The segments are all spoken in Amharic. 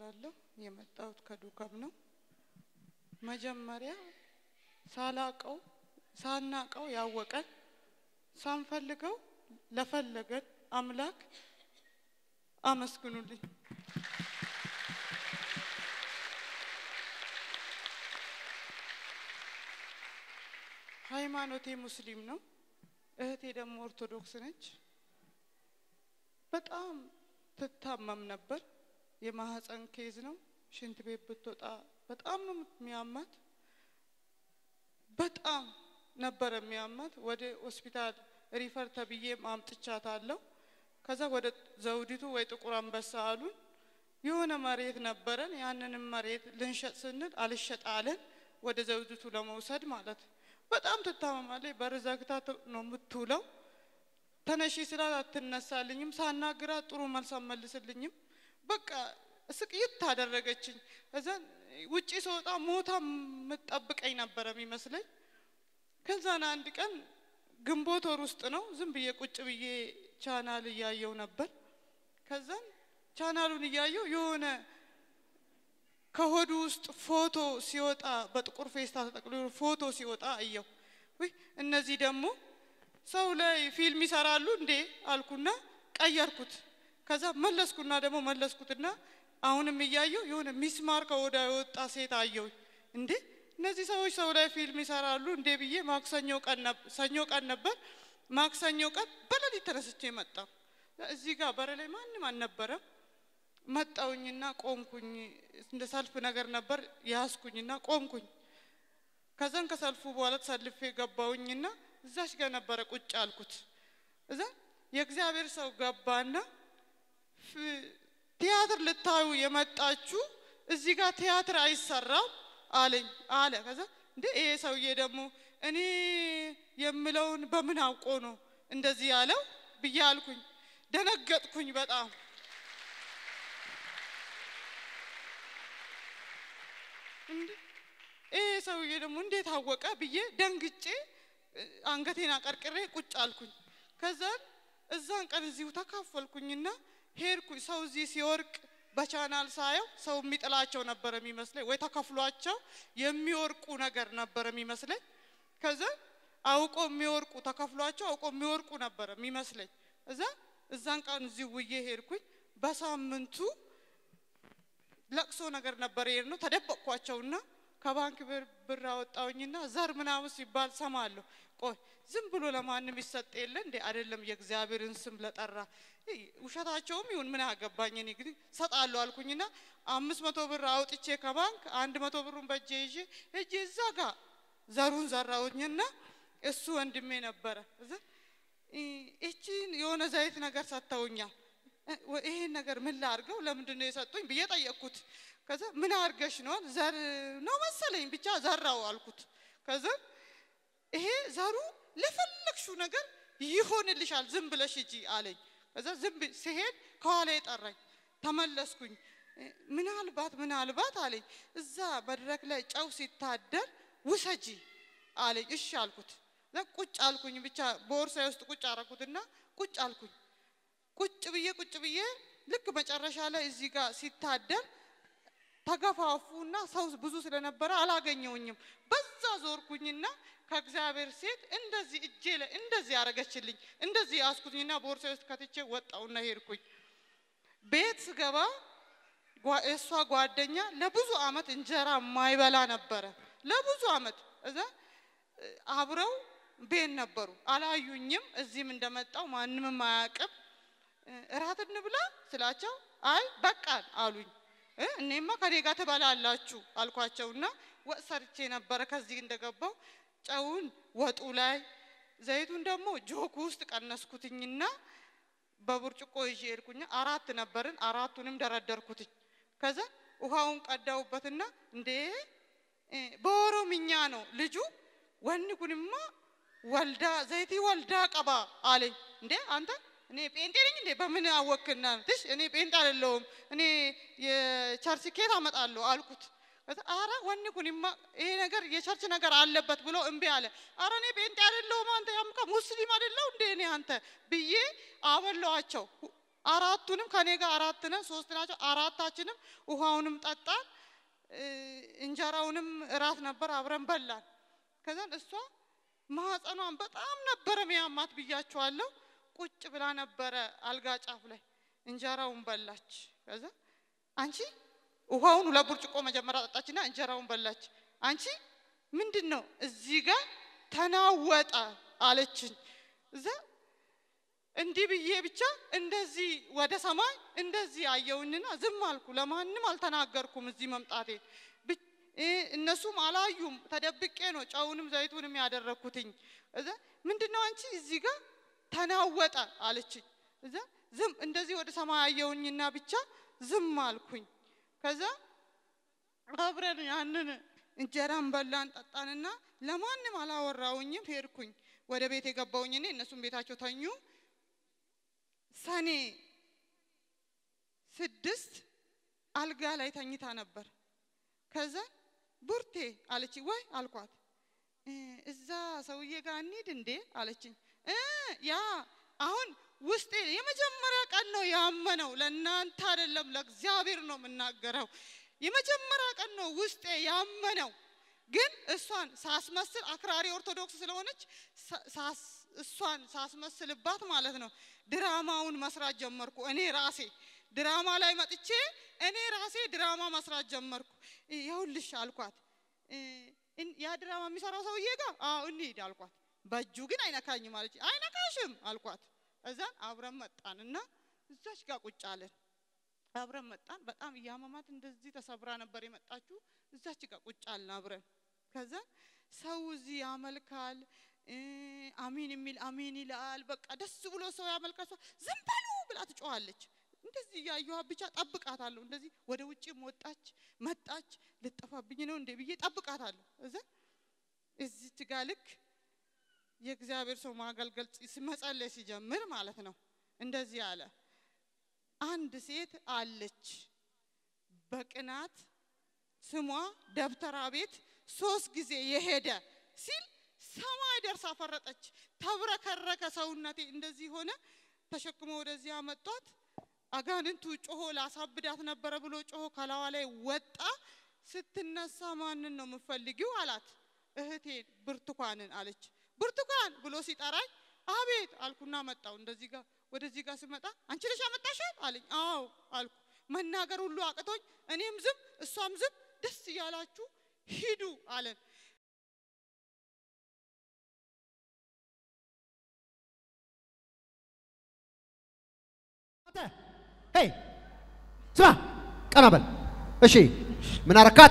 እባላለሁ። የመጣሁት ከዱከም ነው። መጀመሪያ ሳላቀው ሳናቀው ያወቀን ሳንፈልገው ለፈለገን አምላክ አመስግኑልኝ። ሃይማኖቴ ሙስሊም ነው። እህቴ ደግሞ ኦርቶዶክስ ነች። በጣም ትታመም ነበር። የማህፀን ኬዝ ነው። ሽንት ቤት ብትወጣ በጣም ነው የሚያማት። በጣም ነበር የሚያማት። ወደ ሆስፒታል ሪፈር ተብዬ ማምጥቻታለሁ። ከዛ ወደ ዘውዲቱ ወይ ጥቁር አንበሳ አሉን። የሆነ መሬት ነበረን። ያንንም መሬት ልንሸጥ ስንል አልሸጥ አለን። ወደ ዘውዲቱ ለመውሰድ ማለት በጣም ትታመማለች። በር ዘግታ ነው የምትውለው። ተነሺ ስላት አትነሳልኝም። ሳናግራት ጥሩ መልስ አትመልስልኝም። በቃ ስቅይት ታደረገችኝ። እዛ ውጪ ስወጣ ሞታ የምትጠብቀኝ ነበረ የሚመስለኝ። ከዛን አንድ ቀን ግንቦት ወር ውስጥ ነው ዝም ብዬ ቁጭ ብዬ ቻናል እያየው ነበር። ከዛን ቻናሉን እያየው የሆነ ከሆዱ ውስጥ ፎቶ ሲወጣ በጥቁር ፌስታ ተጠቅልሎ ፎቶ ሲወጣ አየው። ውይ እነዚህ ደግሞ ሰው ላይ ፊልም ይሰራሉ እንዴ አልኩና ቀየርኩት። ከዛ መለስኩና ደግሞ መለስኩትና አሁንም እያየው የሆነ ሚስማር ከወዳ የወጣ ሴት አየው። እንዴ እነዚህ ሰዎች ሰው ላይ ፊልም ይሰራሉ እንዴ ብዬ ማክሰኞ ቀን ሰኞ ቀን ነበር። ማክሰኞ ቀን በሌሊት ተነስቼ መጣሁ። እዚህ ጋር በር ላይ ማንም አልነበረም። መጣውኝና ቆምኩኝ። እንደ ሰልፍ ነገር ነበር ያዝኩኝና ቆምኩኝ። ከዛን ከሰልፉ በኋላ ተሰልፌ ገባውኝና እዛች ጋር ነበረ ቁጭ አልኩት። እዛ የእግዚአብሔር ሰው ገባና ቲያትር ልታዩ የመጣችሁ እዚህ ጋር ቲያትር አይሰራም አለኝ አለ። ከዛ እንደ ይሄ ሰውዬ ደግሞ እኔ የምለውን በምን አውቆ ነው እንደዚህ ያለው ብዬ አልኩኝ። ደነገጥኩኝ በጣም ይሄ ሰውዬ ደግሞ እንዴት አወቀ ብዬ ደንግጬ አንገቴን አቀርቅሬ ቁጭ አልኩኝ። ከዛን እዛን ቀን እዚሁ ተካፈልኩኝና ሄድኩኝ። ሰው እዚህ ሲወርቅ በቻናል ሳየው ሰው የሚጥላቸው ነበር የሚመስለኝ፣ ወይ ተከፍሏቸው የሚወርቁ ነገር ነበር የሚመስለኝ። ከዛ አውቆ የሚወርቁ ተከፍሏቸው አውቆ የሚወርቁ ነበር የሚመስለኝ። እዛ እዛን ቀን እዚሁ ውዬ ሄድኩኝ። በሳምንቱ ለቅሶ ነገር ነበር ሄድ ነው ተደበቅኳቸውና ከባንክ ብር አወጣውኝና ዘር ምናምን ሲባል ሰማለሁ። ቆይ ዝም ብሎ ለማንም ይሰጥ የለ እንዴ? አይደለም የእግዚአብሔርን ስም ለጠራ ውሸታቸውም ይሁን ምን አገባኝ። እኔ ግን ሰጣለሁ አልኩኝና አምስት መቶ ብር አውጥቼ ከባንክ አንድ መቶ ብሩን በእጄ ይዤ እጄ እዛ ጋር ዘሩን ዘራውኝና እሱ ወንድሜ ነበረ እዛ እቺን የሆነ ዘይት ነገር ሰጥተውኛል። ይሄን ነገር ምን ላርገው ለምንድን ነው የሰጡኝ ብዬ ጠየቅኩት። ከዛ ምን አርገሽ ነው ዘር ነው መሰለኝ ብቻ ዘራው አልኩት። ከዛ ይሄ ዘሩ ለፈለግሽው ነገር ይሆንልሻል ዝም ብለሽ ሂጂ አለኝ። ከዛ ዝም ሲሄድ ከኋላ የጠራኝ ተመለስኩኝ። ምናልባት ምናልባት አለኝ እዛ መድረክ ላይ ጨው ሲታደር ውሰጂ አለኝ። እሺ አልኩት። ቁጭ አልኩኝ ብቻ ቦርሳዬ ውስጥ ቁጭ አረኩትና ቁጭ አልኩኝ። ቁጭ ብዬ ቁጭ ብዬ ልክ መጨረሻ ላይ እዚህ ጋር ሲታደር ተገፋፉና ሰው ብዙ ስለነበረ አላገኘውኝም። በዛ ዞርኩኝና ከእግዚአብሔር ሴት እንደዚህ እጄ ላይ እንደዚህ ያረገችልኝ እንደዚህ ያስኩኝና ቦርሳ ውስጥ ከትቼ ወጣውና ሄድኩኝ። ቤት ስገባ እሷ ጓደኛ ለብዙ አመት እንጀራ ማይበላ ነበረ። ለብዙ አመት እዛ አብረው ቤት ነበሩ። አላዩኝም። እዚህም እንደመጣው ማንምም አያውቅም። እራት እንብላ ስላቸው አይ በቃን አሉኝ። እኔማ ከኔ ጋር ትበላላችሁ አልኳቸውና ወጥ ሰርቼ ነበረ። ከዚህ እንደገባው ጨውን ወጡ ላይ ዘይቱን ደግሞ ጆክ ውስጥ ቀነስኩትኝና በብርጭቆ ይዤ ሄድኩኝ። አራት ነበርን፣ አራቱንም ደረደርኩትኝ። ከዛ ውሃውን ቀዳውበትና እንዴ በኦሮምኛ ነው ልጁ ወን ኩንማ ወልዳ ዘይቲ ወልዳ ቀባ አለኝ። እንዴ አንተ እኔ ጴንጤ ነኝ እንዴ? በምን አወክና ትሽ እኔ ጴንጤ አይደለሁም እኔ የቸርች ኬት አመጣለሁ አልኩት። አረ ወኒ ኩኒማ ይሄ ነገር የቸርች ነገር አለበት ብሎ እምቢ አለ። አረ እኔ ጴንጤ አይደለሁም አንተ ያምካ ሙስሊም አይደለሁ እንዴ እኔ አንተ ብዬ አበላዋቸው። አራቱንም ከኔ ጋር አራት ነን፣ ሶስት ናቸው። አራታችንም ውሃውንም ጠጣን፣ እ፣ እንጀራውንም እራት ነበር አብረን በላን። ከዛን እሷ ማህፀኗን በጣም ነበረ ሚያማት ብያችኋለሁ። ቁጭ ብላ ነበረ አልጋ ጫፍ ላይ እንጀራውን በላች። ከዛ አንቺ ውሃውን ሁለት ብርጭቆ መጀመሪያ ጠጣችና እንጀራውን በላች። አንቺ ምንድን ነው እዚህ ጋር ተናወጠ አለችኝ። እዛ እንዲህ ብዬ ብቻ እንደዚህ ወደ ሰማይ እንደዚህ አየውኝና ዝም አልኩ። ለማንም አልተናገርኩም እዚህ መምጣቴ። ብ- እ እነሱም አላዩም። ተደብቄ ነው ጨውንም ዘይቱንም ያደረግኩትኝ። እዛ ምንድን ነው አንቺ እዚህ ጋር ተናወጠ አለችኝ። እዛ ዝም እንደዚህ ወደ ሰማይ አየውኝና ብቻ ዝም አልኩኝ። ከዛ አብረን ያንን እንጀራን በላን ጠጣንና ለማንም አላወራውኝም። ሄድኩኝ ወደ ቤት የገባውኝ እኔ እነሱም ቤታቸው ተኙ። ሰኔ ስድስት አልጋ ላይ ተኝታ ነበር። ከዛ ቡርቴ አለች። ወይ አልኳት። እ እዛ ሰውዬ ጋር እንሂድ እንዴ አለችኝ። እ ያ አሁን ውስጤ የመጀመሪያ ቀን ነው ያመነው። ለእናንተ አይደለም ለእግዚአብሔር ነው የምናገረው። የመጀመሪያ ቀን ነው ውስጤ ያመነው። ግን እሷን ሳስመስል አክራሪ ኦርቶዶክስ ስለሆነች ሳ- ሳስ- እሷን ሳስመስልባት ማለት ነው ድራማውን መስራት ጀመርኩ። እኔ ራሴ ድራማ ላይ መጥቼ እኔ ራሴ ድራማ መስራት ጀመርኩ። ይኸውልሽ አልኳት እ፣ እን- ያ ድራማ የሚሰራው ሰውዬ ጋር አዎ እንሂድ አልኳት። በእጁ ግን አይነካኝም አለች። አይነካሽም አልኳት። እዛን አብረን መጣን እና እዛች ጋር ቁጭ አለን። አብረን መጣን። በጣም እያመማት እንደዚህ ተሰብራ ነበር የመጣችው። እዛች ጋር ቁጭ አልን አብረን። ከዛ ሰው እዚህ ያመልካል እ፣ አሚን የሚል አሚን ይላል። በቃ ደስ ብሎ ሰው ያመልካል። እሷ ዝም በሉ ብላ ትጮኻለች። እንደዚህ እያየኋት ብቻ ጠብቃታለሁ። እንደዚህ ወደ ውጭም ወጣች መጣች። ልጠፋብኝ ነው እንዴ ብዬ ጠብቃታለሁ። እዛ እዚች ጋ ልክ የእግዚአብሔር ሰው ማገልገል ሲ- መጸለይ ሲጀምር ማለት ነው እንደዚህ አለ። አንድ ሴት አለች በቅናት ስሟ ደብተራ ቤት ሶስት ጊዜ የሄደ ሲል ሰማይ ደርሳ ፈረጠች። ተብረከረከ ሰውነቴ እንደዚህ ሆነ። ተሸክሞ ወደዚህ አመጧት። አጋንንቱ ጮሆ ላሳብዳት ነበረ ብሎ ጮሆ ከላዋ ላይ ወጣ። ስትነሳ ማንን ነው የምፈልጊው አላት። እህቴን ብርቱካንን አለች። ብርቱካን ብሎ ሲጠራኝ አቤት አልኩና መጣው። እንደዚህ ጋር ወደዚህ ጋር ስመጣ አንቺ ነሽ ያመጣሻት አለኝ። አዎ አልኩ። መናገር ሁሉ አቅቶኝ እኔም ዝም እሷም ዝም፣ ደስ እያላችሁ ሂዱ አለን። ሄይ ስማ፣ ቀና በል። እሺ፣ ምን አረካት?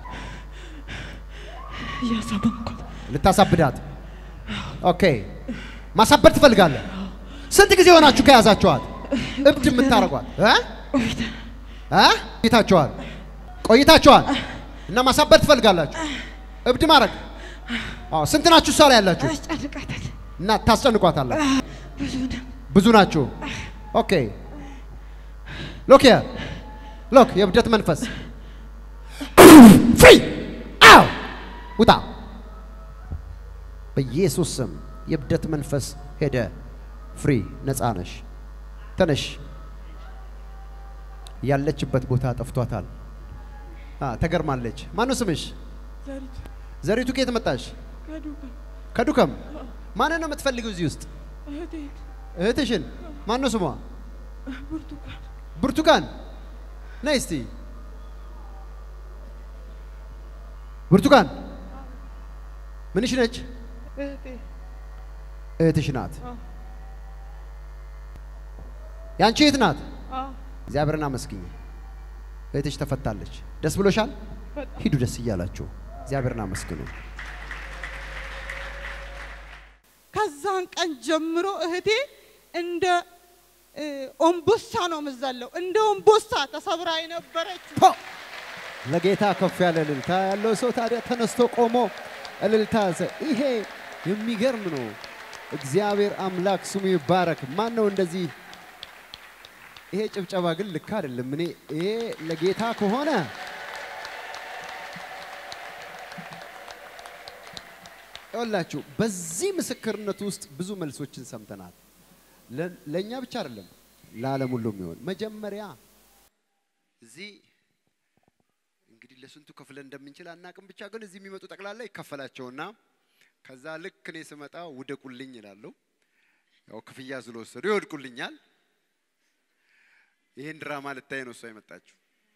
እያሳበብኳት ልታሳብዳት። ኦኬ፣ ማሳበድ ትፈልጋለህ? ስንት ጊዜ ሆናችሁ ከያዛችኋት? እብድ የምታረጓት እ እ ቆይታችኋል ቆይታችኋል እና ማሳበድ ትፈልጋላችሁ? እብድ ማድረግ። አዎ፣ ስንት ናችሁ እሷ ላይ ያላችሁ? አስጨንቃታል። እና ታስጨንቋታላችሁ? ብዙ ነው። ብዙ ናችሁ። ኦኬ ሎክ ያ ሎክ የእብደት መንፈስ ፍሪ አው ውጣ በኢየሱስ ስም የእብደት መንፈስ ሄደ። ፍሪ ነፃ ነሽ። ተነሽ። ያለችበት ቦታ ጠፍቷታል። አ ተገርማለች። ማነው ስምሽ? ዘሪቱ ዘሪቱ ከየት መጣሽ? ከዱካ ከዱከም። ማንን ነው የምትፈልጊው እዚህ ውስጥ? እህቴን እህትሽን። ማነው ስሟ? ብርቱካን ብርቱካን ነይ እስቲ። ብርቱካን ምንሽ ነች? እህቴ እህትሽ ናት። አዎ ያንቺ እህት ናት። አዎ እግዚአብሔርን አመስግኝ። እህትሽ ተፈታለች። ደስ ብሎሻል? በጣም ሂዱ ደስ እያላችሁ እግዚአብሔርን አመስግኑ። ከዛን ቀን ጀምሮ እህቴ እንደ እ፣ ኦምቦሳ ነው የምዘለው። እንደ ኦምቦሳ ተሰብራ የነበረች ፖ! ለጌታ ከፍ ያለ እልልታ ያለው ሰው ታዲያ ተነስቶ ቆሞ እልልታ ዘ- ይሄ የሚገርም ነው። እግዚአብሔር አምላክ ስሙ ይባረክ። ማን ነው እንደዚህ? ይሄ ጭብጨባ ግን ልክ አይደለም። እኔ ይሄ ለጌታ ከሆነ ይኸውላችሁ በዚህ ምስክርነት ውስጥ ብዙ መልሶችን ሰምተናል። ለ- ለእኛ ብቻ አይደለም ለዓለም ሁሉ የሚሆን መጀመሪያ እዚህ እንግዲህ ለስንቱ ከፍለን እንደምንችል አናቅም። ብቻ ግን እዚህ የሚመጡ ጠቅላላ ይከፈላቸውና ከዛ ልክ እኔ ስመጣ ውደቁልኝ ይላሉ። ያው ክፍያ ስለወሰዱ ይወድቁልኛል። ይህን ድራማ ልታይ ነው እሷ የመጣችው።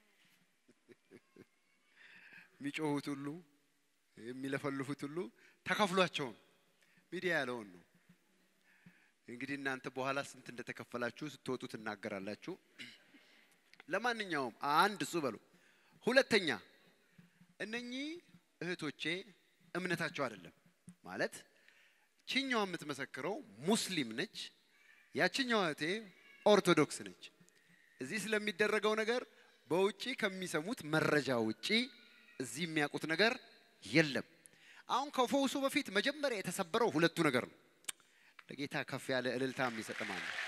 የሚጮሁት ሁሉ የሚለፈልፉት ሁሉ ተከፍሏቸውም ሚዲያ ያለውን ነው። እንግዲህ እናንተ በኋላ ስንት እንደተከፈላችሁ ስትወጡ ትናገራላችሁ። ለማንኛውም አንድ እሱ በሉ። ሁለተኛ እነኚህ እህቶቼ እምነታቸው አይደለም ማለት ችኛዋ የምትመሰክረው ሙስሊም ነች፣ ያችኛዋ እህቴ ኦርቶዶክስ ነች። እዚህ ስለሚደረገው ነገር በውጪ ከሚሰሙት መረጃ ውጪ እዚህ የሚያውቁት ነገር የለም። አሁን ከፈውሱ በፊት መጀመሪያ የተሰበረው ሁለቱ ነገር ነው። ለጌታ ከፍ ያለ እልልታ የሚሰጥ ማን ነው?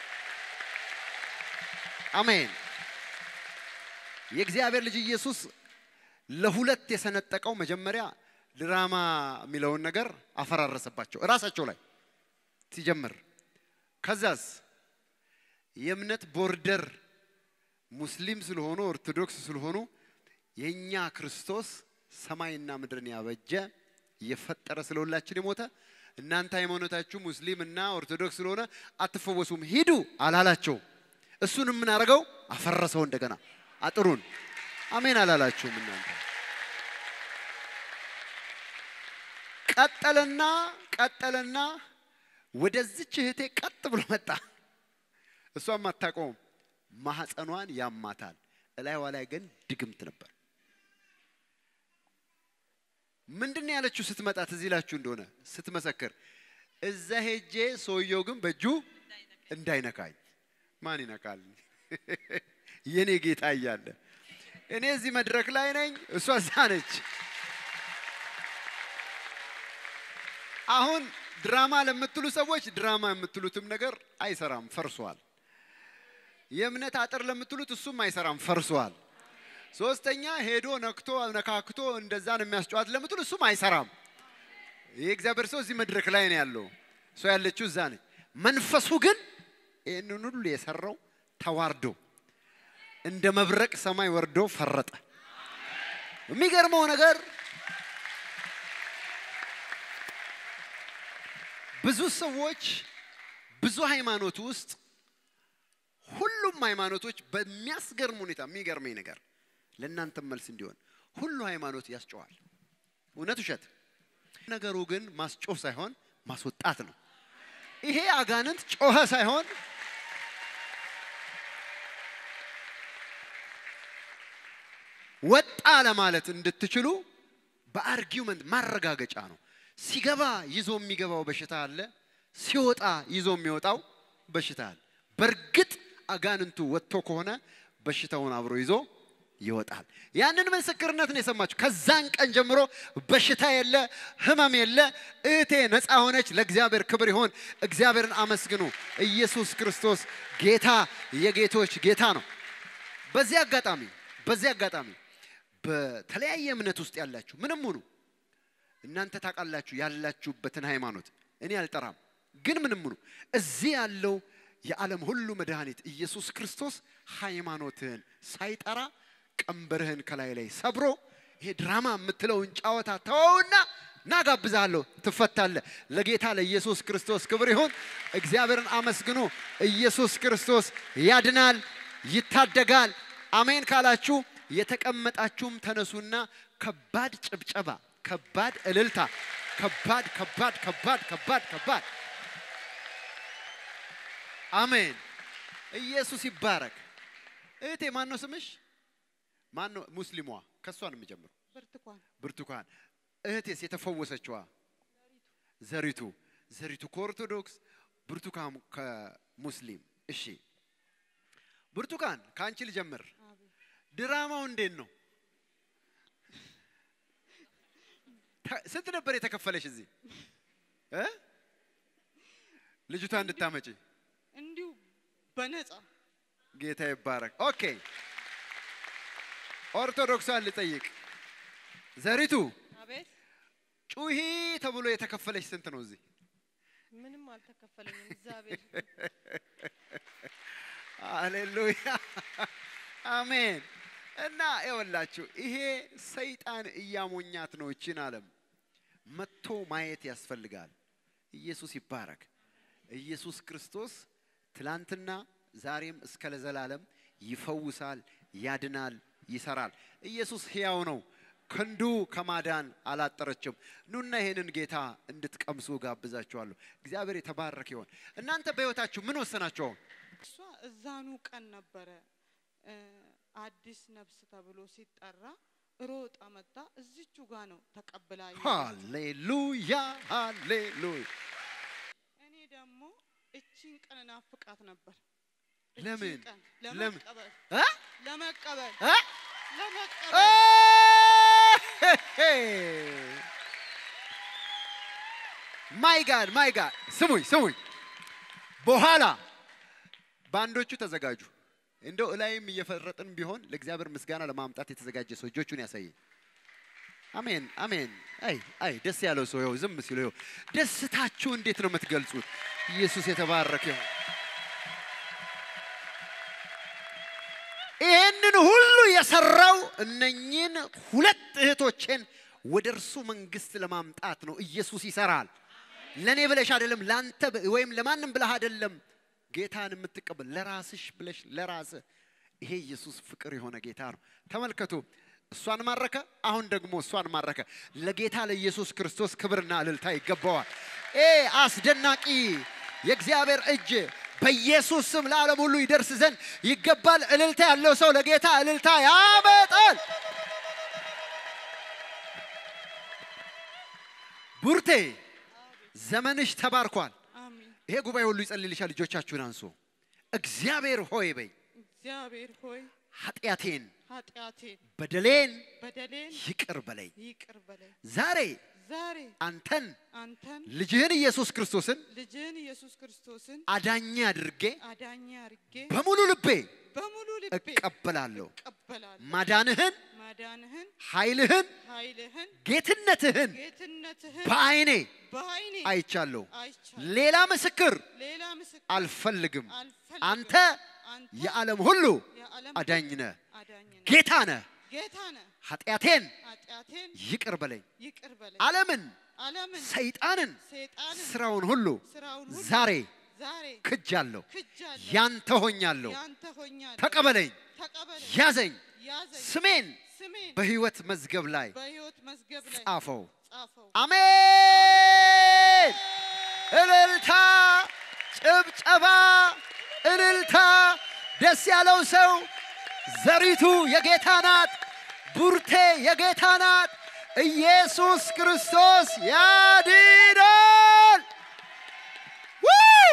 አሜን። የእግዚአብሔር ልጅ ኢየሱስ ለሁለት የሰነጠቀው መጀመሪያ ድራማ የሚለውን ነገር አፈራረሰባቸው እራሳቸው ላይ ሲጀምር። ከዛስ የእምነት ቦርደር ሙስሊም ስለሆኑ ኦርቶዶክስ ስለሆኑ የእኛ ክርስቶስ ሰማይና ምድርን ያበጀ የፈጠረ ስለሁላችን የሞተ እናንተ ሃይማኖታችሁ ሙስሊም እና ኦርቶዶክስ ስለሆነ አትፈወሱም ሂዱ አላላቸው። እሱን የምናደርገው አፈረሰው እንደገና አጥሩን። አሜን አላላችሁም እናንተ። ቀጠለና ቀጠለና ወደዚች እህቴ ቀጥ ብሎ መጣ። እሷም አታውቀውም። ማህፀኗን ያማታል። እላይዋ ላይ ግን ድግምት ነበር። ምንድን ነው ያለችው ስትመጣ ትዝ ይላችሁ እንደሆነ ስትመሰክር፣ እዛ ሄጄ ሰውየው ግን በእጁ እንዳይነካኝ። ማን ይነካል? የኔ ጌታ እያለ እኔ እዚህ መድረክ ላይ ነኝ፣ እሷ እዛ ነች። አሁን ድራማ ለምትሉ ሰዎች ድራማ የምትሉትም ነገር አይሰራም፣ ፈርሷል። የእምነት አጥር ለምትሉት እሱም አይሰራም፣ ፈርሷል። ሶስተኛ ሄዶ ነክቶ ነካክቶ እንደዛ ነው የሚያስጨዋት ለምትሉ እሱም አይሰራም። የእግዚአብሔር ሰው እዚህ መድረክ ላይ ነው ያለው፣ ሰው ያለችው እዛ ነች። መንፈሱ ግን ይህንን ሁሉ የሰራው ተዋርዶ እንደ መብረቅ ሰማይ ወርዶ ፈረጠ። የሚገርመው ነገር ብዙ ሰዎች ብዙ ሃይማኖት ውስጥ ሁሉም ሃይማኖቶች በሚያስገርም ሁኔታ የሚገርመኝ ነገር ለእናንተም መልስ እንዲሆን ሁሉ ሃይማኖት ያስጨዋል። እውነት ውሸት? ነገሩ ግን ማስጮህ ሳይሆን ማስወጣት ነው። ይሄ አጋንንት ጮኸ ሳይሆን ወጣ ለማለት እንድትችሉ በአርጊውመንት ማረጋገጫ ነው። ሲገባ ይዞ የሚገባው በሽታ አለ፣ ሲወጣ ይዞ የሚወጣው በሽታ አለ። በእርግጥ አጋንንቱ ወጥቶ ከሆነ በሽታውን አብሮ ይዞ ይወጣል። ያንን ምስክርነት ነው የሰማችሁ። ከዛን ቀን ጀምሮ በሽታ የለ፣ ህመም የለ። እህቴ ነፃ ሆነች። ለእግዚአብሔር ክብር ይሆን። እግዚአብሔርን አመስግኑ። ኢየሱስ ክርስቶስ ጌታ የጌቶች ጌታ ነው። በዚህ አጋጣሚ በዚህ አጋጣሚ በተለያየ እምነት ውስጥ ያላችሁ ምንም ሁኑ እናንተ ታውቃላችሁ ያላችሁበትን ሃይማኖት እኔ አልጠራም። ግን ምንም ሁኑ እዚህ ያለው የዓለም ሁሉ መድኃኒት ኢየሱስ ክርስቶስ ሃይማኖትህን ሳይጠራ ቀንበርህን ከላይ ላይ ሰብሮ ይሄ ድራማ የምትለውን ጨዋታ ተወውና ና ጋብዛለሁ፣ ትፈታለህ። ለጌታ ለኢየሱስ ክርስቶስ ክብር ይሁን። እግዚአብሔርን አመስግኑ። ኢየሱስ ክርስቶስ ያድናል፣ ይታደጋል። አሜን ካላችሁ የተቀመጣችሁም ተነሱና ከባድ ጭብጨባ፣ ከባድ እልልታ፣ ከባድ ከባድ ከባድ ከባድ ከባድ አሜን። ኢየሱስ ይባረክ። እህቴ ማን ነው ስምሽ? ማን ነው? ሙስሊሟ ከእሷ ነው የሚጀምረው። ብርቱካን ብርቱካን። እህቴስ የተፈወሰችዋ? ዘሪቱ። ዘሪቱ ከኦርቶዶክስ፣ ብርቱካን ከሙስሊም። እሺ ብርቱካን ከአንቺ ልጀምር። ድራማው እንዴት ነው? ተ- ስንት ነበር የተከፈለሽ እዚህ እ? ልጅቷ እንድታመጪ? እንዲሁ በነፃ ጌታ ይባረክ። ኦኬ ኦርቶዶክሷን ልጠይቅ። ዘሪቱ አቤት ጩሂ ተብሎ የተከፈለሽ ስንት ነው እዚህ? ምንም አልተከፈለኝም። እግዚአብሔር ሃሌሉያ አሜን። እና ይኸውላችሁ ይሄ ሰይጣን እያሞኛት ነው እችን ዓለም መጥቶ ማየት ያስፈልጋል። ኢየሱስ ይባረክ። ኢየሱስ ክርስቶስ ትላንትና ዛሬም እስከ ለዘላለም ይፈውሳል፣ ያድናል፣ ይሰራል። ኢየሱስ ሕያው ነው። ክንዱ ከማዳን አላጠረችም። ኑና ይሄንን ጌታ እንድትቀምሱ ጋብዛችኋለሁ። እግዚአብሔር የተባረከ ይሆን። እናንተ በሕይወታችሁ ምን ወሰናችሁ? አሁን እሷ እዛኑ ቀን ነበረ እ፣ አዲስ ነፍስ ተብሎ ሲጠራ ሮጣ መጣ። እዚቹ ጋ ነው ተቀብላ የሄደችው። ሃሌሉያ ሃሌሉያ። እኔ ደግሞ እቺን ቀን ናፍቃት ነበር። እቺን ለምን? ቀን ለምን? ለመቀበል እ? ለመቀበል እ? ለመቀበል ማይ ጋድ ማይ ጋድ ስሙኝ ስሙኝ። በኋላ ባንዶቹ ተዘጋጁ። እንደው እላይም እየፈረጥን ቢሆን ለእግዚአብሔር ምስጋና ለማምጣት የተዘጋጀ ሰው እጆቹን ያሳየኝ። አሜን አሜን። አይ አይ ደስ ያለው ሰው ይኸው ዝም ሲሉ ይኸው ደስታችሁ እንዴት ነው የምትገልጹት? ኢየሱስ የተባረከ ይሁን። ይህንን ሁሉ የሰራው እነኚህን ሁለት እህቶችን ወደ እርሱ መንግስት ለማምጣት ነው። ኢየሱስ ይሰራል። ለእኔ ብለሽ አይደለም፣ ለአንተ ብ- ወይም ለማንም ብለህ አይደለም። ጌታን የምትቀበል ለራስሽ ብለሽ ለራስህ። ይሄ ኢየሱስ ፍቅር የሆነ ጌታ ነው። ተመልከቱ፣ እሷን ማረከ፣ አሁን ደግሞ እሷን ማረከ። ለጌታ ለኢየሱስ ክርስቶስ ክብርና እልልታ ይገባዋል። ይሄ አስደናቂ የእግዚአብሔር እጅ በኢየሱስ ስም ለዓለም ሁሉ ይደርስ ዘንድ ይገባል። እልልታ ያለው ሰው ለጌታ እልልታ ያመጣል። ቡርቴ ዘመንሽ ተባርኳል። አሜን። ይሄ ጉባኤ ሁሉ ይጸልይልሻል። ልጆቻችሁን አንሱ። እግዚአብሔር ሆይ በይ እግዚአብሔር ሆይ ኃጢአቴን ኃጢአቴን በደሌን በደሌን ይቅር በለኝ። ይቅር በለኝ። ዛሬ ዛሬ አንተን አንተን ልጅህን ኢየሱስ ክርስቶስን ልጅህን ኢየሱስ ክርስቶስን አዳኝ አድርጌ አዳኝ አርጌ በሙሉ ልቤ በሙሉ ልቤ እቀበላለሁ። እቀበላለሁ። ማዳንህን፣ ማዳንህን፣ ኃይልህን፣ ኃይልህን፣ ጌትነትህን ጌትነትህን በዓይኔ በዓይኔ አይቻለሁ። አይቻለሁ። ሌላ ምስክር ሌላ ምስክር አልፈልግም። አልፈልግም። አንተ አንተ የዓለም ሁሉ የዓለም አዳኝ ነህ፣ አዳኝ ነህ፣ ጌታ ነህ። ጌታ ነህ። ኃጢአቴን ኃጢአቴን ይቅር በለኝ። ይቅር በለኝ። ዓለምን፣ ዓለምን ሰይጣንን፣ ሰይጣንን ስራውን ሁሉ ስራውን ሁሉ ዛሬ ዛሬ ክጃለሁ። ክጃለሁ። ያንተ ሆኛለሁ። ያንተ ሆኛለሁ። ተቀበለኝ፣ ተቀበለኝ፣ ያዘኝ፣ ያዘኝ፣ ስሜን ስሜን በሕይወት መዝገብ ላይ በሕይወት መዝገብ ላይ ጻፈው። ጻፈው። አሜን። እልልታ፣ ጭብጨባ፣ እልልታ። ደስ ያለው ሰው ዘሪቱ የጌታ ናት፣ ቡርቴ የጌታ ናት። ኢየሱስ ክርስቶስ ያድናል። ው!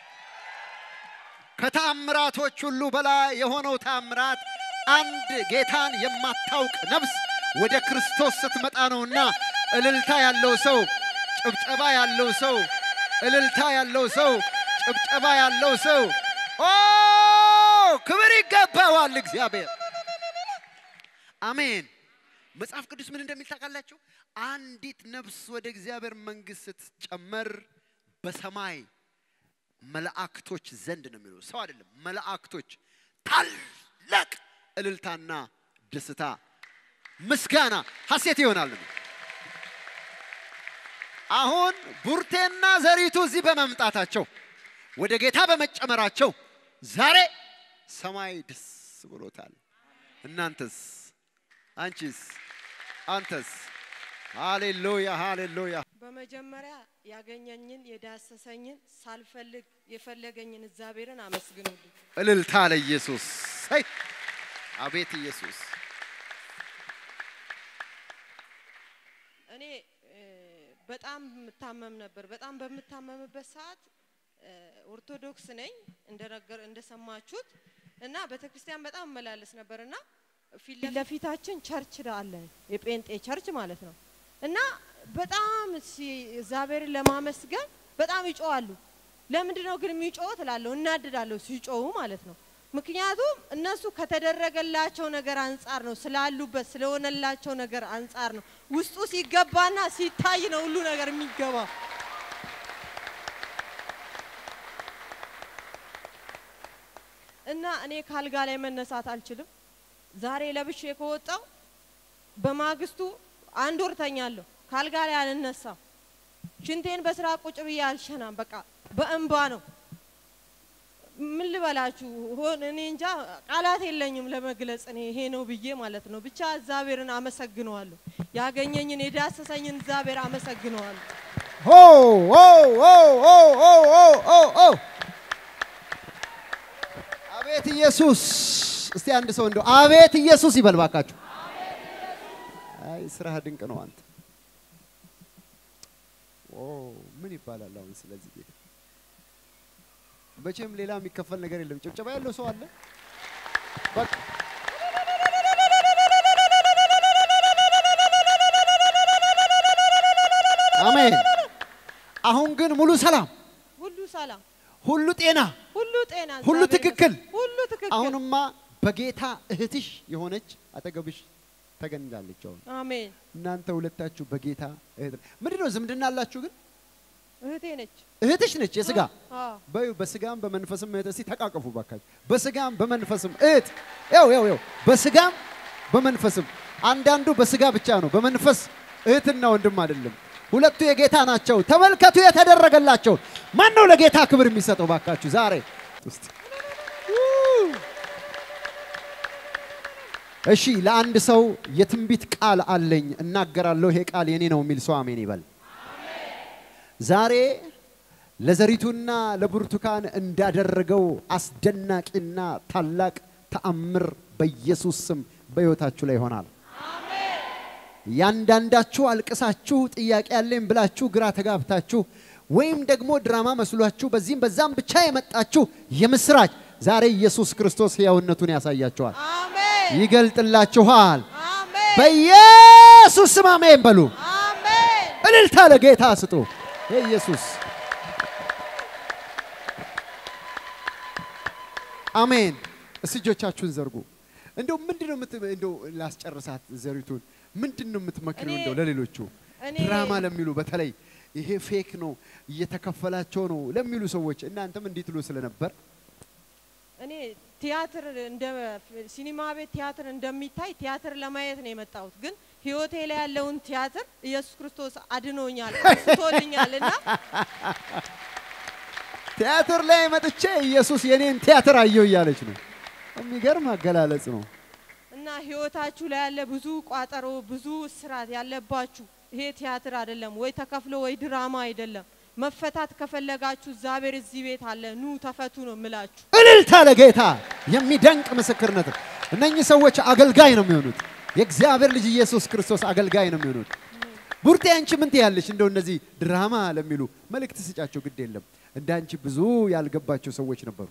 ከታምራቶች ሁሉ በላይ የሆነው ታምራት አንድ ጌታን የማታውቅ ነፍስ ወደ ክርስቶስ ስትመጣ ነውና እልልታ ያለው ሰው ጭብጨባ ያለው ሰው እልልታ ያለው ሰው ጭብጨባ ያለው ሰው ኦ ክብር ይገባዋል እግዚአብሔር። አሜን። መጽሐፍ ቅዱስ ምን እንደሚል ታውቃላችሁ? አንዲት ነፍስ ወደ እግዚአብሔር መንግሥት ስትጨመር በሰማይ መላእክቶች ዘንድ ነው የሚለው ሰው አይደለም። መላእክቶች ታላቅ እልልታና ደስታ፣ ምስጋና፣ ሐሴት ይሆናል። አሁን ቡርቴና ዘሪቱ እዚህ በመምጣታቸው ወደ ጌታ በመጨመራቸው ዛሬ ሰማይ ደስ ብሎታል። እናንተስ? አንቺስ? አንተስ? ሃሌሉያ ሃሌሉያ። በመጀመሪያ ያገኘኝን የዳሰሰኝን ሳልፈልግ የፈለገኝን እግዚአብሔርን አመስግኑልኝ። እልልታ ለኢየሱስ። አይ አቤት ኢየሱስ። እኔ እ፣ በጣም የምታመም ነበር። በጣም በምታመምበት ሰዓት እ፣ ኦርቶዶክስ ነኝ እንደነገር እንደሰማችሁት እና ቤተክርስቲያን በጣም እመላለስ ነበር እና ፊት ለፊታችን ቸርች አለ የጴንጤ ቸርች ማለት ነው እና በጣም ሲ- እግዚአብሔርን ለማመስገን በጣም ይጮዋሉ። ለምንድን ነው ግን የሚጮሁት እላለሁ፣ እናድዳለሁ ሲጮሁ ማለት ነው። ምክንያቱም እነሱ ከተደረገላቸው ነገር አንጻር ነው ስላሉበት ስለሆነላቸው ነገር አንጻር ነው። ውስጡ ሲገባና ሲታይ ነው ሁሉ ነገር የሚገባ። እና እኔ ካልጋ ላይ መነሳት አልችልም። ዛሬ ለብሼ ከወጣው በማግስቱ አንድ ወር ተኛለሁ። ካልጋ ላይ አልነሳም። ሽንቴን በስራ ቁጭ ብዬ አልሸናም። በቃ በእንባ ነው። ምን ልበላችሁ ሆን እኔ እንጃ ቃላት የለኝም ለመግለጽ እኔ ይሄ ነው ብዬ ማለት ነው። ብቻ እግዚአብሔርን አመሰግነዋለሁ። ያገኘኝን የዳሰሰኝን እግዚአብሔር አመሰግነዋለሁ። ሆ ሆ ሆ ሆ ሆ ሆ ሆ ሆ አቤት ኢየሱስ! እስቲ አንድ ሰው እንደው አቤት ኢየሱስ ይበል ባካችሁ። አይ ስራህ ድንቅ ነው አንተ። ኦ ምን ይባላል አሁን ስለዚህ ጌታ? መቼም ሌላ የሚከፈል ነገር የለም። ጭብጨባ ያለው ሰው አለ? በቃ አሜን። አሁን ግን ሙሉ ሰላም፣ ሁሉ ሰላም፣ ሁሉ ጤና፣ ሁሉ ጤና፣ ሁሉ እግዚአብሔር ትክክል። ይመስገን። ሁሉ ትክክል። አሁንማ በጌታ እህትሽ የሆነች አጠገብሽ ተገኝታለች። አሁን አሜን። እናንተ ሁለታችሁ በጌታ እህት ምንድን ነው ዝምድና አላችሁ? ግን እህቴ ነች። እህትሽ ነች የስጋ አዎ በዩ በስጋም በመንፈስም እህት። እስቲ ተቃቀፉ ባካችሁ። በስጋም በመንፈስም እህት። ያው ያው ያው በስጋም በመንፈስም አንዳንዱ በስጋ ብቻ ነው፣ በመንፈስ እህትና ወንድም አይደለም። ሁለቱ የጌታ ናቸው። ተመልከቱ የተደረገላቸው። ማን ነው ለጌታ ክብር የሚሰጠው? ባካችሁ ዛሬ ውስጥ እሺ፣ ለአንድ ሰው የትንቢት ቃል አለኝ እናገራለሁ፣ ይሄ ቃል የኔ ነው የሚል ሰው አሜን ይበል። ዛሬ ለዘሪቱና ለብርቱካን እንዳደረገው አስደናቂና ታላቅ ተአምር በኢየሱስ ስም በሕይወታችሁ ላይ ይሆናል። ያንዳንዳችሁ አልቅሳችሁ ጥያቄ ያለኝ ብላችሁ ግራ ተጋብታችሁ ወይም ደግሞ ድራማ መስሏችሁ በዚህም በዛም ብቻ የመጣችሁ የምስራች ዛሬ ኢየሱስ ክርስቶስ ሕያውነቱን ያሳያችኋል፣ አሜን ይገልጥላችኋል። አሜን በኢየሱስ ስም አሜን በሉ። አሜን። እልልታ ለጌታ ስጡ። ኢየሱስ አሜን። እስቲ እጆቻችሁን ዘርጉ። እንደው ምንድን ነው የምት እንደው ላስጨርሳት ዘሪቱን ምንድን ነው የምትመክሪው? እኔ- እንደው ለሌሎቹ እኔ ድራማ ለሚሉ በተለይ ይሄ ፌክ ነው እየተከፈላቸው ነው ለሚሉ ሰዎች እናንተም እንዲህ ትሉ ስለነበር እኔ ቲያትር እንደ ሲኒማ ቤት ቲያትር እንደሚታይ ቲያትር ለማየት ነው የመጣሁት። ግን ህይወቴ ላይ ያለውን ቲያትር ኢየሱስ ክርስቶስ አድኖኛል፣ አንስቶልኛል እና ቲያትር ላይ መጥቼ ኢየሱስ የኔን ቲያትር አየው እያለች ነው። የሚገርም አገላለጽ ነው። እና ህይወታችሁ ላይ ያለ ብዙ ቋጠሮ፣ ብዙ እስራት ያለባችሁ ይሄ ቲያትር አይደለም ወይ ተከፍሎ ወይ ድራማ አይደለም። መፈታት ከፈለጋችሁ እግዚአብሔር እዚህ ቤት አለ፣ ኑ ተፈቱ ነው የምላችሁ። እልልታ ለጌታ የሚደንቅ ምስክርነት ነው። እነኚህ ሰዎች አገልጋይ ነው የሚሆኑት። የእግዚአብሔር ልጅ ኢየሱስ ክርስቶስ አገልጋይ ነው የሚሆኑት። ቡርቴ አንቺ ምን ትያለሽ? እንደው እነዚህ ድራማ ለሚሉ መልእክት ስጫቸው። ግድ የለም እንደ አንቺ ብዙ ያልገባቸው ሰዎች ነበሩ።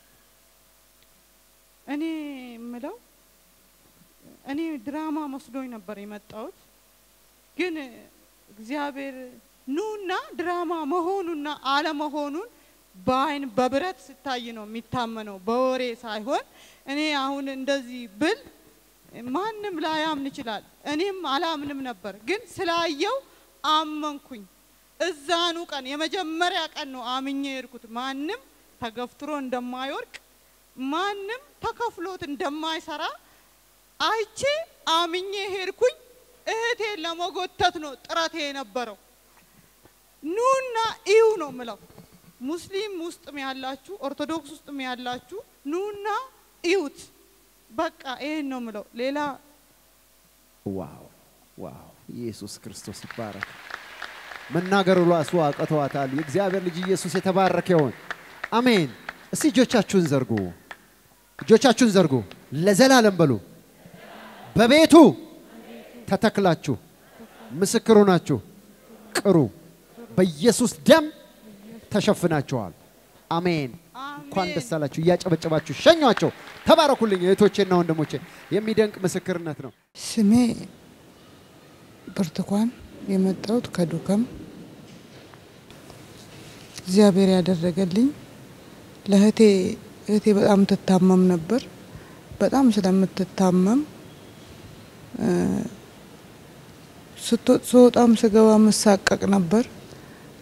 እኔ የምለው እኔ ድራማ መስሎኝ ነበር የመጣሁት፣ ግን እግዚአብሔር ኑና ድራማ መሆኑና አለመሆኑን በአይን በብረት ስታይ ነው የሚታመነው፣ በወሬ ሳይሆን። እኔ አሁን እንደዚህ ብል ማንም ላያምን ይችላል፣ እኔም አላምንም ነበር፣ ግን ስላየው አመንኩኝ። እዛኑ ቀን የመጀመሪያ ቀን ነው አምኜ የሄድኩት። ማንም ተገፍትሮ እንደማይወድቅ ማንም ተከፍሎት እንደማይሰራ አይቼ አምኜ ሄድኩኝ። እህቴን ለመጎተት ነው ጥረቴ የነበረው። ኑና እዩ ነው ምለው። ሙስሊም ውስጥም ያላችሁ ኦርቶዶክስ ውስጥም ያላችሁ ኑና እዩት። በቃ ይሄን ነው ምለው። ሌላ ዋው ዋው! ኢየሱስ ክርስቶስ ይባረክ። መናገሩ ራሱ አቅተዋታል። የእግዚአብሔር ልጅ ኢየሱስ የተባረከ ይሁን። አሜን። እስቲ እጆቻችሁን ዘርጉ፣ እጆቻችሁን ዘርጉ። ለዘላለም በሉ። በቤቱ ተተክላችሁ ምስክሩ ናችሁ። ቅሩ። በኢየሱስ ደም ተሸፍናችኋል። አሜን። እንኳን ደስ አላችሁ። እያጨበጨባችሁ ሸኟቸው። ተባረኩልኝ እህቶቼና ወንድሞቼ። የሚደንቅ ምስክርነት ነው። ስሜ ብርቱካን የመጣሁት ከዱከም እግዚአብሔር ያደረገልኝ ለእህቴ እህቴ በጣም ትታመም ነበር። በጣም ስለምትታመም እ፣ ስትወጥ ስወጣም ስገባ መሳቀቅ ነበር።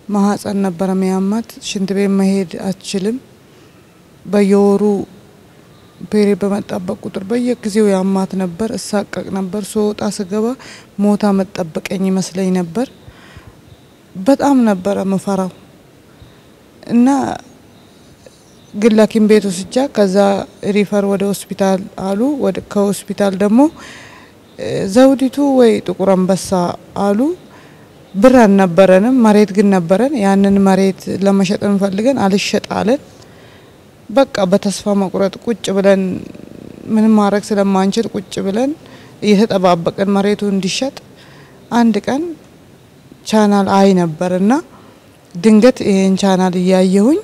ማህፀን ነበረ ሚያማት። ሽንት ቤት መሄድ አትችልም። በየወሩ ፔሬ በመጣበት ቁጥር በየጊዜው ያማት ነበር፣ እሳቀቅ ነበር። ስወጣ ስገባ ሞታ መጠበቀኝ ይመስለኝ ነበር። በጣም ነበረ ምፈራው እና ግን ሐኪም ቤት ወስጃ ከዛ ሪፈር ወደ ሆስፒታል አሉ። ወደ ከሆስፒታል ደግሞ እ፣ ዘውዲቱ ወይ ጥቁር አንበሳ አሉ። ብር አልነበረንም፣ መሬት ግን ነበረን። ያንን መሬት ለመሸጥ እንፈልገን አልሸጥ አለን። በቃ በተስፋ መቁረጥ ቁጭ ብለን ምንም ማድረግ ስለማንችል ቁጭ ብለን እየተጠባበቅን መሬቱ እንዲሸጥ አንድ ቀን ቻናል አይ ነበርና ድንገት ይሄን ቻናል እያየሁኝ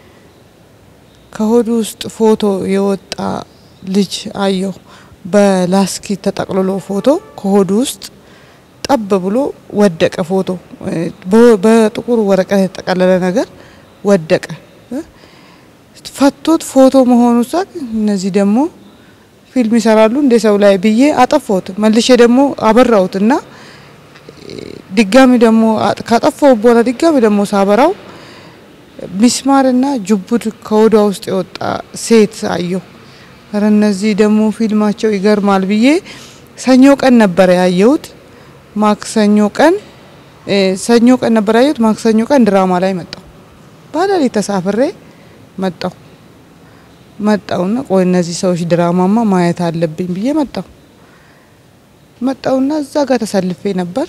ከሆዱ ውስጥ ፎቶ የወጣ ልጅ አየሁ። በላስኪት ተጠቅልሎ ፎቶ ከሆዱ ውስጥ ጠብ ብሎ ወደቀ። ፎቶ እ፣ በ- በጥቁር ወረቀት የተጠቀለለ ነገር ወደቀ። እ፣ ፈቶት ፎቶ መሆኑ ሳቅ እነዚህ ደግሞ ፊልም ይሰራሉ እንደ ሰው ላይ ብዬ አጠፋሁት። መልሼ ደግሞ አበራሁት እና ድጋሚ ደግሞ አጥ- ካጠፋው በኋላ ድጋሚ ደግሞ ሳበራው ሚስማርና ጅቡድ ከወዷ ውስጥ የወጣ ሴት አየሁ። ኧረ እነዚህ ደግሞ ፊልማቸው ይገርማል ብዬ ሰኞ ቀን ነበረ ያየሁት። ማክሰኞ ቀን እ፣ ሰኞ ቀን ነበር ያየሁት። ማክሰኞ ቀን ድራማ ላይ መጣሁ። ባለሌት ተሳፍሬ መጣሁ መጣውና ቆይ እነዚህ ሰዎች ድራማማ ማየት አለብኝ ብዬ መጣሁ መጣውና እዛ ጋር ተሰልፌ ነበር።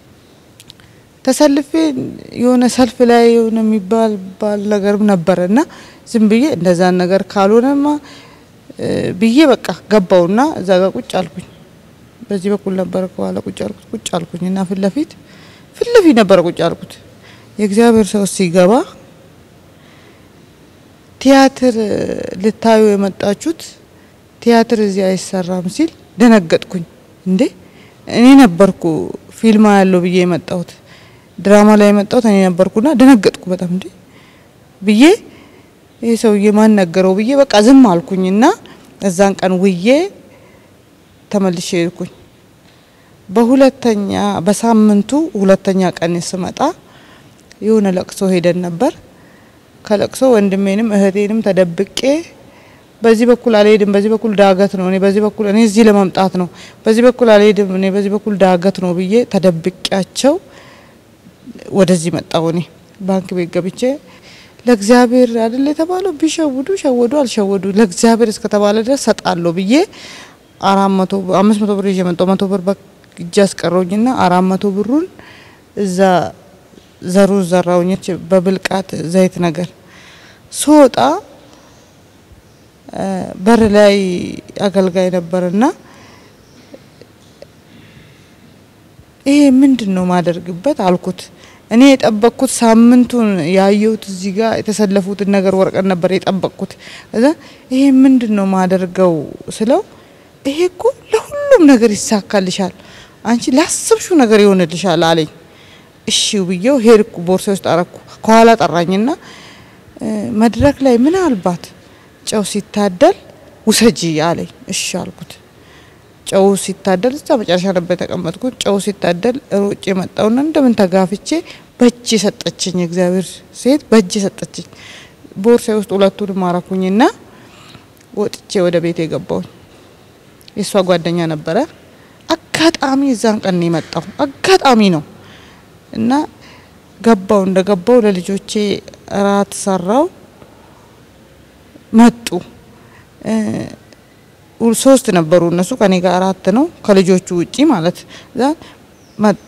ተሰልፌ የሆነ ሰልፍ ላይ የሆነ የሚባል ባል ነገር ነበረ እና ዝም ብዬ እንደዛን ነገር ካልሆነማ እ፣ ብዬ በቃ ገባውና እዛ ጋር ቁጭ አልኩኝ። በዚህ በኩል ነበረ ከኋላ ቁጭ አልኩት። ቁጭ አልኩኝ እና ፊት ለፊት ፊት ለፊት ነበረ ቁጭ አልኩት። የእግዚአብሔር ሰው ሲገባ ቲያትር ልታዩ የመጣችሁት ቲያትር እዚህ አይሰራም ሲል ደነገጥኩኝ። እንዴ እኔ ነበርኩ ፊልማ ያለው ብዬ የመጣሁት ድራማ ላይ የመጣሁት እኔ ነበርኩና ደነገጥኩ በጣም እንዴ ብዬ ይህ ሰውዬ ማን ነገረው ብዬ በቃ ዝም አልኩኝና እዛን ቀን ውዬ ተመልሼ ሄድኩኝ። በሁለተኛ በሳምንቱ ሁለተኛ ቀን ስመጣ የሆነ ለቅሶ ሄደን ነበር። ከለቅሶ ወንድሜንም እህቴንም ተደብቄ በዚህ በኩል አልሄድም፣ በዚህ በኩል ዳገት ነው፣ እኔ በዚህ በኩል እኔ እዚህ ለመምጣት ነው፣ በዚህ በኩል አልሄድም፣ እኔ በዚህ በኩል ዳገት ነው ብዬ ተደብቄያቸው ወደዚህ መጣሁ። እኔ ባንክ ቤት ገብቼ ለእግዚአብሔር አይደል የተባለው ቢሸውዱ ሸወዱ፣ አልሸወዱ ለእግዚአብሔር እስከተባለ ድረስ ሰጣለሁ ብዬ አራት መቶ አምስት መቶ ብር ይዤ መጣሁ። መቶ ብር በእጅ አስቀረውኝና አራት መቶ ብሩን እዛ ዘሩ ዘራውኝች በብልቃት ዘይት ነገር ስወጣ እ፣ በር ላይ አገልጋይ ነበርና ይሄ ምንድን ነው ማደርግበት አልኩት። እኔ የጠበቅኩት ሳምንቱን ያየሁት እዚህ ጋር የተሰለፉትን ነገር ወረቀት ነበር የጠበቅኩት። እዛ ይሄ ምንድን ነው ማደርገው ስለው ይሄ እኮ ለሁሉም ነገር ይሳካልሻል፣ አንቺ ላሰብሽው ነገር ይሆንልሻል አለኝ። እሺ ብዬው ሄድኩ። ቦርሳ ውስጥ አረኩ። ከኋላ ጠራኝና እ፣ መድረክ ላይ ምናልባት ጨው ሲታደል ውሰጂ አለኝ። እሺ አልኩት። ጨው ሲታደል እዛ መጨረሻ ነበር የተቀመጥኩት። ጨው ሲታደል ሮጬ መጣውና እንደምን ተጋፍቼ በእጅ ሰጠችኝ። እግዚአብሔር ሴት በእጅ ሰጠችኝ። ቦርሳ ውስጥ ሁለቱንም አረኩኝና ወጥቼ ወደ ቤት የገባውኝ የእሷ ጓደኛ ነበረ። አጋጣሚ እዛን ቀን ነው የመጣው። አጋጣሚ ነው እና ገባው እንደ ገባው ለልጆቼ እራት ሰራው። መጡ እ፣ ሁል- ሶስት ነበሩ እነሱ ከኔ ጋር አራት ነው ከልጆቹ ውጪ ማለት እዛ መጡ።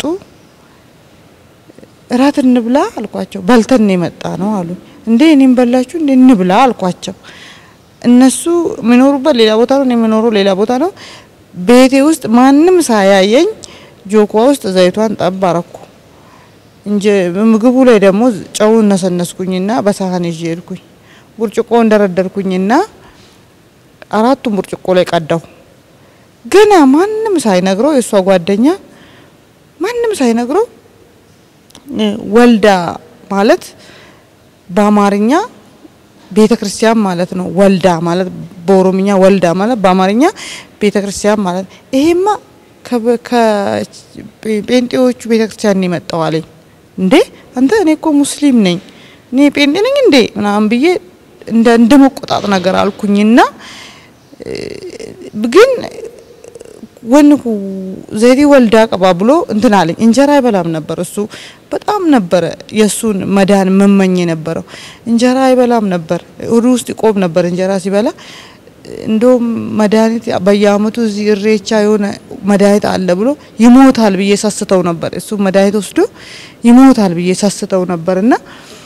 እራት እንብላ አልኳቸው። በልተን ነው የመጣ ነው አሉ። እንዴ እኔም በላችሁ እንዴ እንብላ አልኳቸው። እነሱ የሚኖሩበት ሌላ ቦታ ነው፣ እኔ የምኖረው ሌላ ቦታ ነው። ቤቴ ውስጥ ማንም ሳያየኝ ጆኳ ውስጥ ዘይቷን ጠብ አረኩ። እንጂ ምግቡ ላይ ደግሞ ጨውን ነሰነስኩኝና በሳህን ይዤ ሄድኩኝ። ብርጭቆ እንደረደርኩኝና አራቱም ብርጭቆ ላይ ቀዳሁ። ገና ማንም ሳይነግረው የእሷ ጓደኛ ማንም ሳይነግረው እ፣ ወልዳ ማለት በአማርኛ ቤተ ክርስቲያን ማለት ነው። ወልዳ ማለት በኦሮምኛ ወልዳ ማለት በአማርኛ ቤተ ክርስቲያን ማለት ይሄማ ከበ- ከጴንጤዎቹ ቤተ ክርስቲያን ነው የመጣው አለኝ። እንዴ አንተ እኔ እኮ ሙስሊም ነኝ እኔ ጴንጤ ነኝ እንዴ ምናምን ብዬ እንደ እንደ መቆጣት ነገር አልኩኝና ግን ወንኩ ዘይቴ ወልዳ ቀባ ብሎ እንትን አለኝ። እንጀራ አይበላም ነበር እሱ በጣም ነበረ የእሱን መዳን መመኝ የነበረው እንጀራ አይበላም ነበር። ሆዱ ውስጥ ይቆም ነበር እንጀራ ሲበላ። እንደውም መድኃኒት በየአመቱ እዚህ እሬቻ የሆነ መድኃኒት አለ ብሎ ይሞታል ብዬ ሳስተው ነበር። እሱ መድኃኒት ወስዶ ይሞታል ብዬ ሳስተው ነበር እና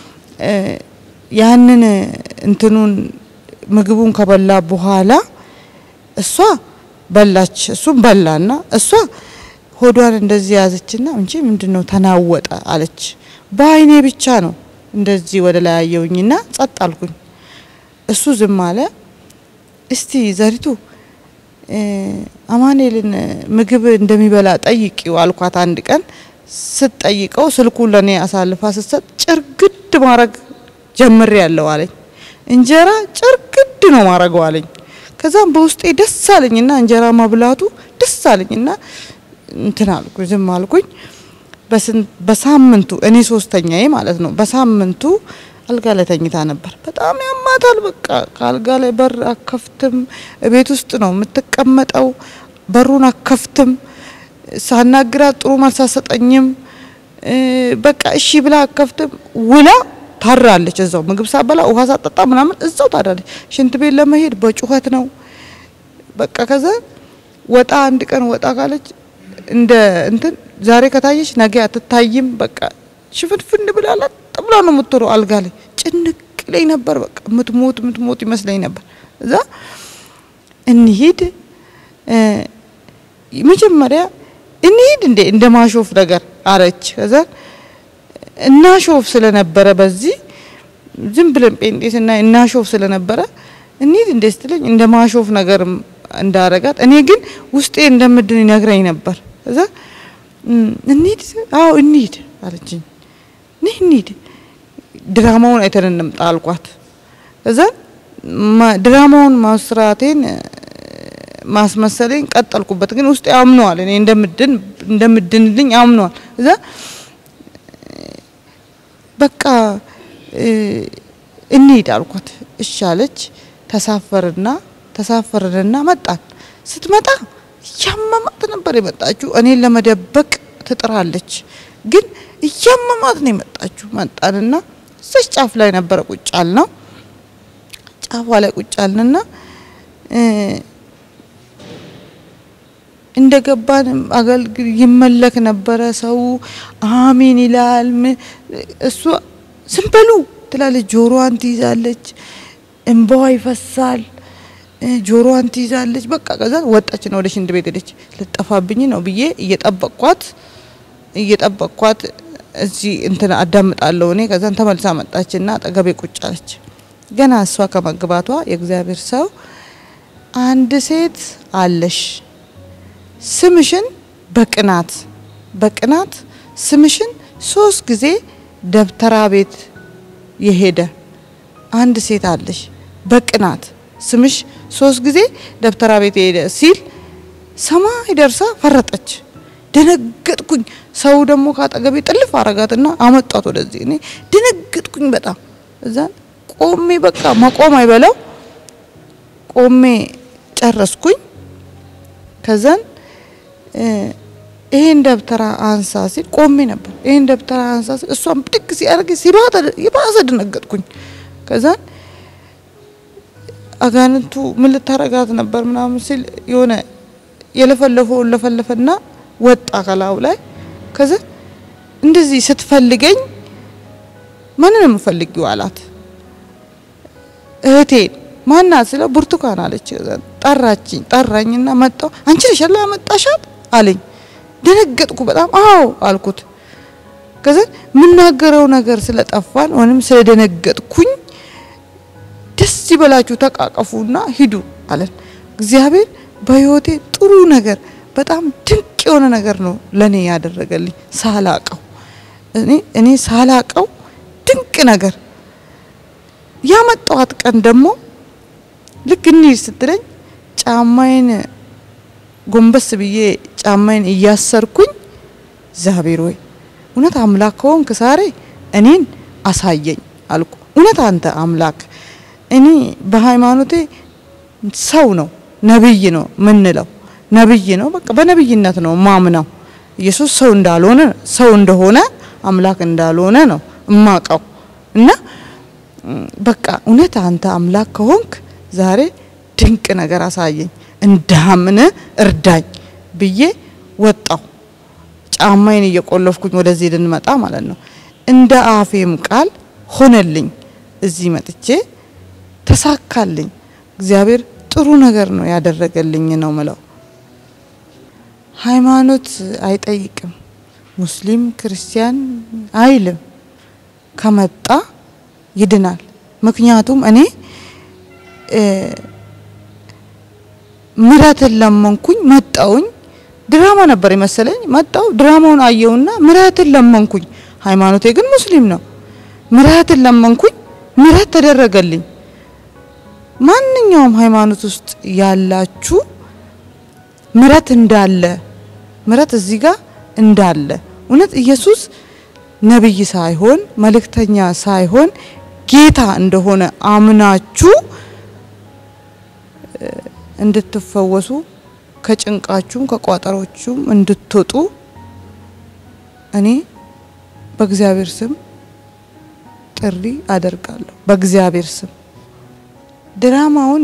ያንን እንትኑን ምግቡን ከበላ በኋላ እሷ በላች፣ እሱም በላና እሷ ሆዷን እንደዚህ ያዘችና እንጂ ምንድነው ተናወጠ አለች። በአይኔ ብቻ ነው እንደዚህ ወደ ላይ አየውኝና ጸጥ አልኩኝ። እሱ ዝም አለ። እስቲ ዘሪቱ አማኑኤልን ምግብ እንደሚበላ ጠይቂው አልኳት። አንድ ቀን ስትጠይቀው ስልኩን ለኔ አሳልፋ ስትሰጥ ጭርግድ ማድረግ ጀምሬ ያለው አለኝ። እንጀራ ጭርግድ ነው ማድረገው አለኝ። ከዛም በውስጤ ደስ አለኝና እንጀራ ማብላቱ ደስ አለኝና እንትን አልኩኝ፣ ዝም አልኩኝ። በሳምንቱ እኔ ሶስተኛዬ ማለት ነው። በሳምንቱ አልጋ ላይ ተኝታ ነበር። በጣም ያማታል። በቃ ከአልጋ ላይ በር አከፍትም። ቤት ውስጥ ነው የምትቀመጠው። በሩን አከፍትም። ሳናግራት ጥሩ መልስ አትሰጠኝም። በቃ እሺ ብላ አከፍትም። ውላ ታራለች። እዛው ምግብ ሳበላ ውሃ ሳጠጣ ምናምን እዛው ታራለች። ሽንት ቤት ለመሄድ በጩኸት ነው። በቃ ከዛ ወጣ አንድ ቀን ወጣ ካለች እንደ እንትን ዛሬ ከታየች ነገ አትታይም። በቃ ሽፍንፍን ብላላ ብላ ነው የምትሮው አልጋ ላይ ጭንቅ ላይ ነበር። በቃ ምትሞት ምትሞት ይመስለኝ ነበር። እዛ እንሂድ መጀመሪያ እንሂድ እንዴ እንደ ማሾፍ ነገር አረች። ከዛ እናሾፍ ስለነበረ በዚህ ዝም ብለን ጴንጤ ስናይ እናሾፍ ስለነበረ እንሂድ እንዴ ስትለኝ እንደ ማሾፍ ነገር እንዳረጋት እኔ ግን ውስጤ እንደምድን ይነግረኝ ነበር። ከዛ እንሂድ አዎ እንሂድ አለችኝ። ነይ እንሂድ ድራማውን አይተን እንምጣ አልኳት። ከዛ ድራማውን ማስራቴን ማስመሰለኝ ቀጠልኩበት። ግን ውስጤ አምነዋል፣ እኔ እንደምድን እንደምድንልኝ አምነዋል። እዛ በቃ እንሂድ አልኳት። እሺ አለች። ተሳፈርና ተሳፈርንና መጣን። ስትመጣ እያመማት ነበር የመጣችው። እኔን ለመደበቅ ትጥራለች፣ ግን እያመማት ነው የመጣችው። መጣንና እዛች ጫፍ ላይ ነበረ ቁጭ ያልነው። ጫፏ ላይ ቁጭ ያልንና እንደ ገባን አገልግል ይመለክ ነበረ። ሰው አሚን ይላል። እሷ ዝም በሉ ትላለች። ጆሮዋን ትይዛለች፣ እንባዋ ይፈሳል። ጆሮዋን ትይዛለች። በቃ ከዛ ወጣች ነው ወደ ሽንት ቤት ሄደች። ልጠፋብኝ ነው ብዬ እየጠበቅኳት እየጠበቅኳት እዚህ እንትን አዳምጣለሁ እኔ። ከዛን ተመልሳ መጣችና አጠገቤ ቁጭ አለች። ገና እሷ ከመግባቷ የእግዚአብሔር ሰው አንድ ሴት አለሽ ስምሽን በቅናት በቅናት ስምሽን ሶስት ጊዜ ደብተራ ቤት የሄደ አንድ ሴት አለሽ በቅናት ስምሽ ሶስት ጊዜ ደብተራ ቤት የሄደ ሲል ሰማይ ደርሳ ፈረጠች። ደነገጥኩኝ። ሰው ደግሞ ካጠገቤ ጥልፍ አረጋትና አመጣት ወደዚህ። እኔ ደነገጥኩኝ በጣም እዛ ቆሜ በቃ መቆም አይበለው ቆሜ ጨረስኩኝ። ከዛን ይሄን ደብተራ አንሳ ሲል ቆሜ ነበር። ይሄን ደብተራ አንሳ ሲል እሷን ብድግ ሲያደርግ የባሰ ደነገጥኩኝ። ከዛን አጋንንቱ ምን ልታረጋት ነበር ምናምን ሲል የሆነ የለፈለፈውን ለፈለፈና ወጣ ከላዩ ላይ። ከዛ እንደዚህ ስትፈልገኝ ማንን የምፈልጊው አላት። እህቴን ማናት ስለው ብርቱካን አለች። ጠራችኝ። ጠራኝና መጣው። አንቺ ነሽ ያለ ያመጣሻት አለኝ። ደነገጥኩ በጣም አዎ አልኩት። ከዛ የምናገረው ነገር ስለጠፋን ወይም ስለደነገጥኩኝ ደስ ይበላችሁ ተቃቀፉና ሂዱ አለን። እግዚአብሔር በህይወቴ ጥሩ ነገር በጣም ድንቅ የሆነ ነገር ነው ለኔ ያደረገልኝ ሳላቀው እኔ እኔ ሳላቀው ድንቅ ነገር ያመጣዋት ቀን ደግሞ ልክ እንሂድ ስትለኝ ጫማዬን ጎንበስ ብዬ ጫማዬን እያሰርኩኝ እግዚአብሔር ወይ እውነት አምላክ ከሆንክ ዛሬ እኔን አሳየኝ አልኩ። እውነት አንተ አምላክ እኔ በሃይማኖቴ ሰው ነው ነብይ ነው ምንለው ነብይ ነው። በቃ በነብይነት ነው ማምነው። ኢየሱስ ሰው እንዳልሆነ ሰው እንደሆነ አምላክ እንዳልሆነ ነው እማቀው እና ም፣ በቃ እውነት አንተ አምላክ ከሆንክ ዛሬ ድንቅ ነገር አሳየኝ፣ እንዳምን እርዳኝ ብዬ ወጣው። ጫማዬን እየቆለፍኩኝ ወደዚህ ልንመጣ ማለት ነው። እንደ አፌም ቃል ሆነልኝ። እዚህ መጥቼ ተሳካልኝ። እግዚአብሔር ጥሩ ነገር ነው ያደረገልኝ ነው ምለው። ሃይማኖት አይጠይቅም፣ ሙስሊም ክርስቲያን አይልም። ከመጣ ይድናል። ምክንያቱም እኔ እ፣ ምሕረትን ለመንኩኝ መጣውኝ። ድራማ ነበር የመሰለኝ። መጣው ድራማውን አየውና ምሕረትን ለመንኩኝ። ሃይማኖቴ ግን ሙስሊም ነው። ምሕረትን ለመንኩኝ፣ ምሕረት ተደረገልኝ። ማንኛውም ሃይማኖት ውስጥ ያላችሁ ምሕረት እንዳለ ምሕረት እዚህ ጋር እንዳለ እውነት ኢየሱስ ነብይ ሳይሆን መልእክተኛ ሳይሆን ጌታ እንደሆነ አምናችሁ እ፣ እንድትፈወሱ ከጭንቃችሁም ከቋጠሮቹም እንድትወጡ እኔ በእግዚአብሔር ስም ጥሪ አደርጋለሁ። በእግዚአብሔር ስም ድራማውን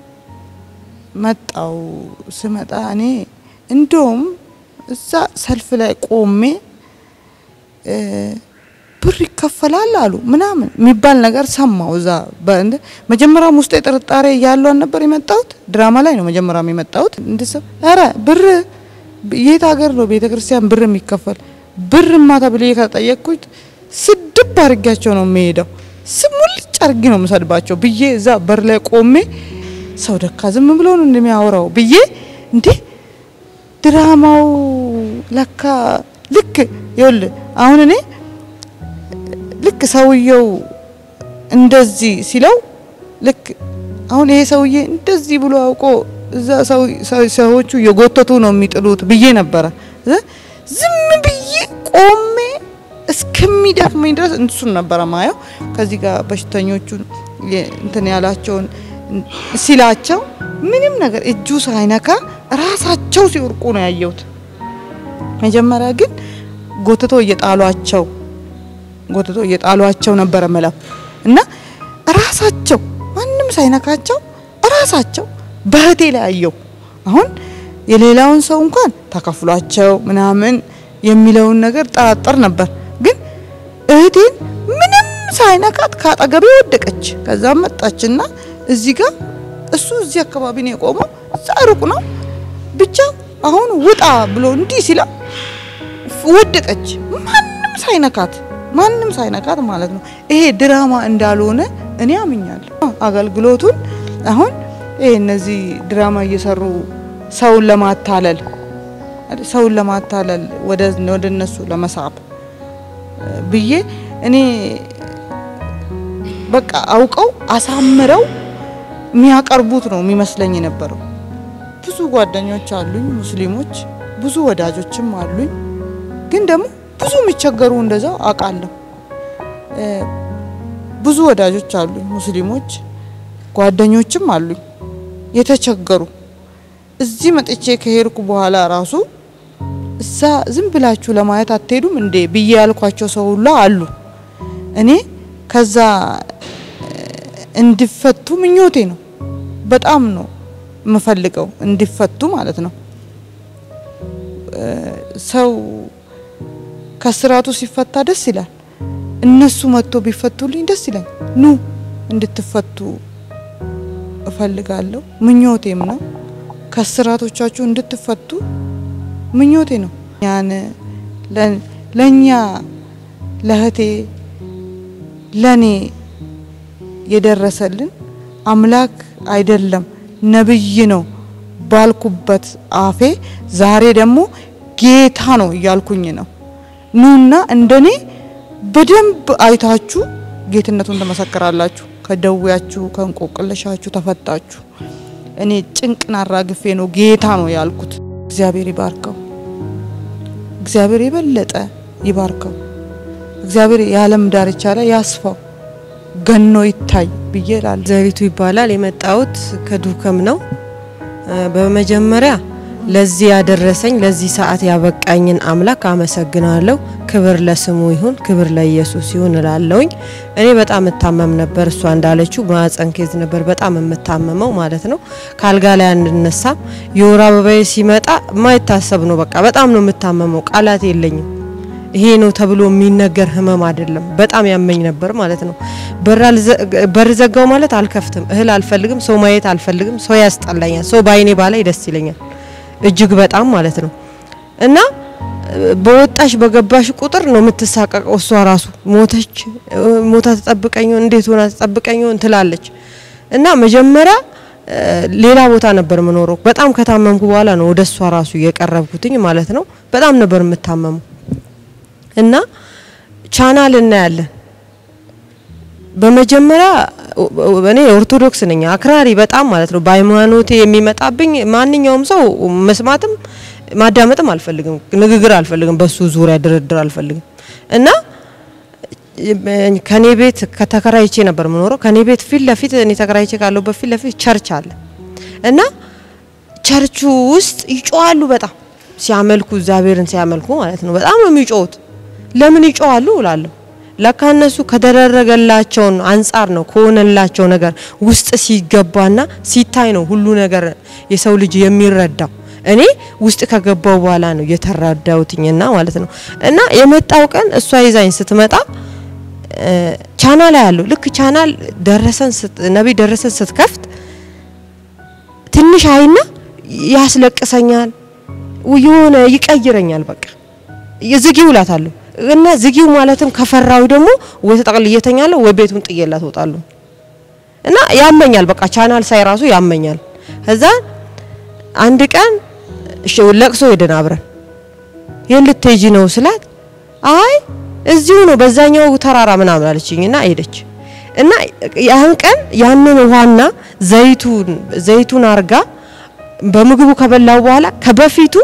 መጣው ስመጣ እኔ እንደውም እዛ ሰልፍ ላይ ቆሜ እ፣ ብር ይከፈላል አሉ ምናምን የሚባል ነገር ሰማው። እዛ በእንደ መጀመሪያም ውስጥ ጥርጣሬ እያለው አልነበር የመጣሁት ድራማ ላይ ነው መጀመሪያም የመጣሁት እንድሰብ ኧረ ብር የት ሀገር ነው ቤተ ክርስቲያን ብር የሚከፈል ብር ማታ ብዬ ከጠየቅኩት ስድብ አድርጊያቸው ነው የሚሄደው ስሙልጭ አድርጊ ነው የምሰድባቸው ብዬ እዛ በር ላይ ቆሜ ሰው ደካ ዝም ብሎ ነው እንደሚያወራው ብዬ እንዴ ድራማው ለካ ልክ ይኸውልህ አሁን እኔ ልክ ሰውየው እንደዚህ ሲለው ልክ አሁን ይሄ ሰውዬ እንደዚህ ብሎ አውቆ እዛ ሰው ሰው- ሰዎቹ የጎተቱ ነው የሚጥሉት ብዬ ነበረ እ ዝም ብዬ ቆሜ እስከሚደክመኝ ድረስ እሱን ነበረ ማየው። ከዚህ ጋር በሽተኞቹን የ- እንትን ያላቸውን እን- ሲላቸው ምንም ነገር እጁ ሳይነካ ራሳቸው ሲወርቁ ነው ያየሁት። መጀመሪያ ግን ጎትቶ እየጣሏቸው ጎትቶ እየጣሏቸው ነበረ ምለው እና ራሳቸው ማንም ሳይነካቸው ራሳቸው በህቴ ላይ አየው። አሁን የሌላውን ሰው እንኳን ተከፍሏቸው ምናምን የሚለውን ነገር ጠራጠር ነበር። ግን እህቴን ምንም ሳይነካት ካጠገቤ ወደቀች። ከዛ መጣችና እዚህ ጋር እሱ እዚህ አካባቢ ነው የቆመው፣ እዛ ሩቅ ነው ብቻ አሁን ውጣ ብሎ እንዲህ ሲላ ወደቀች። ማንም ሳይነካት ማንም ሳይነካት ማለት ነው። ይሄ ድራማ እንዳልሆነ እኔ አምኛለሁ። አገልግሎቱን አሁን ይሄ እነዚህ ድራማ እየሰሩ ሰውን ለማታለል ሰውን ለማታለል ወደ ወደ እነሱ ለመሳብ ብዬ እኔ በቃ አውቀው አሳምረው የሚያቀርቡት ነው የሚመስለኝ የነበረው። ብዙ ጓደኞች አሉኝ ሙስሊሞች፣ ብዙ ወዳጆችም አሉኝ። ግን ደግሞ ብዙ የሚቸገሩ እንደዛው አውቃለሁ። እ፣ ብዙ ወዳጆች አሉኝ ሙስሊሞች፣ ጓደኞችም አሉኝ የተቸገሩ። እዚህ መጥቼ ከሄድኩ በኋላ ራሱ እዛ ዝም ብላችሁ ለማየት አትሄዱም እንዴ ብዬ ያልኳቸው ሰው ሁላ አሉ። እኔ ከዛ እ፣ እንዲፈቱ ምኞቴ ነው። በጣም ነው የምፈልገው እንዲፈቱ ማለት ነው። እ፣ ሰው ከስራቱ ሲፈታ ደስ ይላል። እነሱ መጥቶ ቢፈቱልኝ ደስ ይላል። ኑ እንድትፈቱ እፈልጋለሁ፣ ምኞቴም ነው። ከስራቶቻችሁ እንድትፈቱ ምኞቴ ነው። ያን ለ- ለእኛ ለእህቴ ለኔ የደረሰልን አምላክ አይደለም ነብይ ነው ባልኩበት አፌ ዛሬ ደግሞ ጌታ ነው እያልኩኝ ነው። ኑና እንደኔ በደንብ አይታችሁ ጌትነቱን ትመሰክራላችሁ። ከደዌያችሁ ከእንቆቅልሻችሁ ተፈታችሁ። እኔ ጭንቅን አራግፌ ነው ጌታ ነው ያልኩት። እግዚአብሔር ይባርከው። እግዚአብሔር የበለጠ ይባርከው። እግዚአብሔር የዓለም ዳርቻ ላይ ያስፋው፣ ገኖ ይታይ ብዬ እላለሁ። ዘሪቱ ይባላል። የመጣሁት ከዱከም ነው። እ፣ በመጀመሪያ ለዚህ ያደረሰኝ ለዚህ ሰዓት ያበቃኝን አምላክ አመሰግናለሁ። ክብር ለስሙ ይሁን፣ ክብር ለኢየሱስ ይሁን እላለሁኝ። እኔ በጣም እታመም ነበር። እሷ እንዳለችው ማህፀን ኬዝ ነበር በጣም የምታመመው ማለት ነው። ከአልጋ ላይ አንነሳም። የወር አበባዬ ሲመጣ የማይታሰብ ነው። በቃ በጣም ነው የምታመመው። ቃላት የለኝም። ይሄ ነው ተብሎ የሚነገር ህመም አይደለም። በጣም ያመኝ ነበር ማለት ነው። በር አልዘ- በር ዘጋው ማለት አልከፍትም፣ እህል አልፈልግም፣ ሰው ማየት አልፈልግም፣ ሰው ያስጠላኛል፣ ሰው በአይኔ ባላይ ደስ ይለኛል እጅግ በጣም ማለት ነው። እና እ፣ በወጣሽ በገባሽ ቁጥር ነው የምትሳቀቀው። እሷ ራሱ ሞተች እ፣ ሞታ ተጠብቀኝ ይሆን እንዴት ሆና ተጠብቀኝ ይሆን ትላለች። እና መጀመሪያ እ፣ ሌላ ቦታ ነበር የምኖረው። በጣም ከታመምኩ በኋላ ነው ወደ እሷ ራሱ የቀረብኩትኝ ማለት ነው። በጣም ነበር የምታመሙ እና ቻናል እናያለን። በመጀመሪያ እኔ ኦርቶዶክስ ነኝ፣ አክራሪ በጣም ማለት ነው። በሃይማኖቴ የሚመጣብኝ ማንኛውም ሰው መስማትም ማዳመጥም አልፈልግም፣ ንግግር አልፈልግም፣ በሱ ዙሪያ ድርድር አልፈልግም እና ከኔ ቤት ከተከራይቼ ነበር የምኖረው። ከኔ ቤት ፊት ለፊት እኔ ተከራይቼ ካለሁበት ፊት ለፊት ቸርች አለ እና ቸርቹ ውስጥ ይጮዋሉ በጣም ሲያመልኩ፣ እግዚአብሔርን ሲያመልኩ ማለት ነው። በጣም ነው የሚጮሁት። ለምን ይጮዋሉ እላለሁ። ለካ እነሱ ከደረገላቸውን አንጻር ነው ከሆነላቸው ነገር ውስጥ ሲገባና ሲታይ ነው ሁሉ ነገር የሰው ልጅ የሚረዳው። እኔ ውስጥ ከገባው በኋላ ነው የተረዳሁትኝና ማለት ነው። እና የመጣው ቀን እሷ ይዛኝ ስትመጣ ቻናል ያለው ልክ ቻናል ደረሰን ነቢይ ደረሰን ስትከፍት ትንሽ አይና ያስለቅሰኛል፣ የሆነ ይቀይረኛል። በቃ ዝጊው እላታለሁ እና ዝጊው ማለትም ከፈራው ደግሞ ወይ ተጠቅልዬ እተኛለሁ ወይ ቤቱን ጥዬላት እወጣለሁ። እና ያመኛል፣ በቃ ቻናል ሳይ ራሱ ያመኛል። ከዛ አንድ ቀን እሺ ለቅሶ ሄደን አብረን የት ልትሄጂ ነው ስላት አይ እዚሁ ነው በዛኛው ተራራ ምናምን አለችኝና ሄደች። እና ያን ቀን ያንን ውሃና ዘይቱን ዘይቱን አርጋ በምግቡ ከበላው በኋላ ከበፊቱ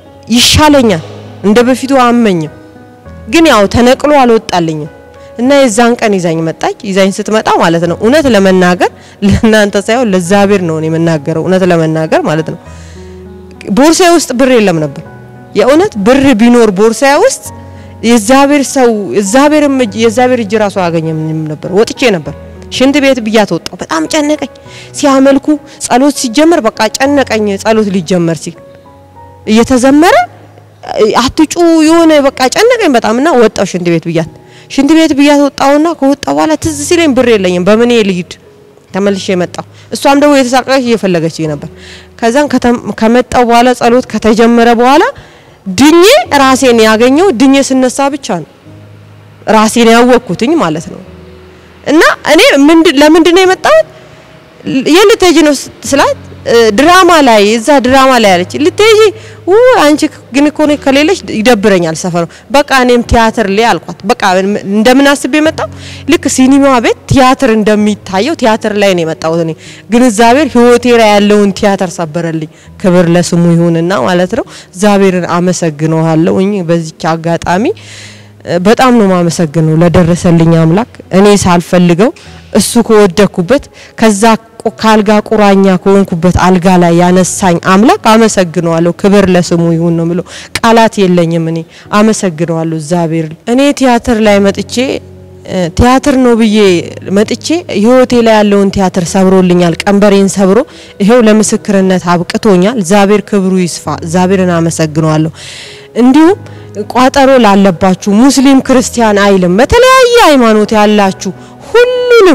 ይሻለኛል፣ እንደ በፊቱ አመኝም፣ ግን ያው ተነቅሎ አልወጣልኝም። እና የዛን ቀን ይዛኝ መጣች። ይዛኝ ስትመጣ ማለት ነው እውነት ለመናገር ለእናንተ ሳይሆን ለእግዚአብሔር ነው የምናገረው፣ እውነት ለመናገር ማለት ነው ቦርሳዬ ውስጥ ብር የለም ነበር። የእውነት ብር ቢኖር ቦርሳዬ ውስጥ የእግዚአብሔር ሰው እግዚአብሔርም እጅ የእግዚአብሔር እጅ ራሱ አያገኘም ነበር። ወጥቼ ነበር ሽንት ቤት ብያት ወጣሁ። በጣም ጨነቀኝ። ሲያመልኩ ጸሎት ሲጀመር በቃ ጨነቀኝ። ጸሎት ሊጀመር ሲል እየተዘመረ አትጩ የሆነ በቃ ጨነቀኝ በጣም እና ወጣሁ ሽንት ቤት ብያት ሽንት ቤት ብያት ወጣሁና ከወጣ በኋላ ትዝ ሲለኝ ብር የለኝም በምን ልሂድ ተመልሼ መጣሁ። እሷም ደግሞ የተሳቀቀች እየፈለገች ነበር። ከዛን ከመጣው በኋላ ጸሎት ከተጀመረ በኋላ ድኜ ራሴን ያገኘው ድኜ ስነሳ ብቻ ነው ራሴን ያወቅኩትኝ ማለት ነው። እና እኔ ለምንድን ነው የመጣሁት? የት ልትሄጂ ነው ስላት ድራማ ላይ እዛ ድራማ ላይ አለች። ልትሄጂ አንቺ ግን እኮ እኔ ከሌለሽ ይደብረኛል ሰፈሩ። በቃ እኔም ቲያትር ላይ አልኳት። በቃ እንደምን አስቤ የመጣው ልክ ሲኒማ ቤት ቲያትር እንደሚታየው ቲያትር ላይ ነው የመጣሁት። እኔ ግን እግዚአብሔር ሕይወቴ ላይ ያለውን ቲያትር ሰበረልኝ። ክብር ለስሙ ይሁንና ማለት ነው። እግዚአብሔርን አመሰግነዋለሁ በዚች አጋጣሚ በጣም ነው ማመሰግነው ለደረሰልኝ አምላክ እኔ ሳልፈልገው እሱ ከወደኩበት ከዛ ከአልጋ ቁራኛ ከሆንኩበት አልጋ ላይ ያነሳኝ አምላክ አመሰግነዋለሁ። ክብር ለስሙ ይሁን ነው ብሎ ቃላት የለኝም። እኔ አመሰግነዋለሁ እግዚአብሔር። እኔ ቲያትር ላይ መጥቼ ቲያትር ነው ብዬ መጥቼ ህይወቴ ላይ ያለውን ቲያትር ሰብሮልኛል። ቀንበሬን ሰብሮ ይሄው ለምስክርነት አብቅቶኛል። እግዚአብሔር ክብሩ ይስፋ። እግዚአብሔርን አመሰግነዋለሁ። እንዲሁም ቋጠሮ ላለባችሁ ሙስሊም ክርስቲያን አይልም፣ በተለያየ ሃይማኖት ያላችሁ ሁሉንም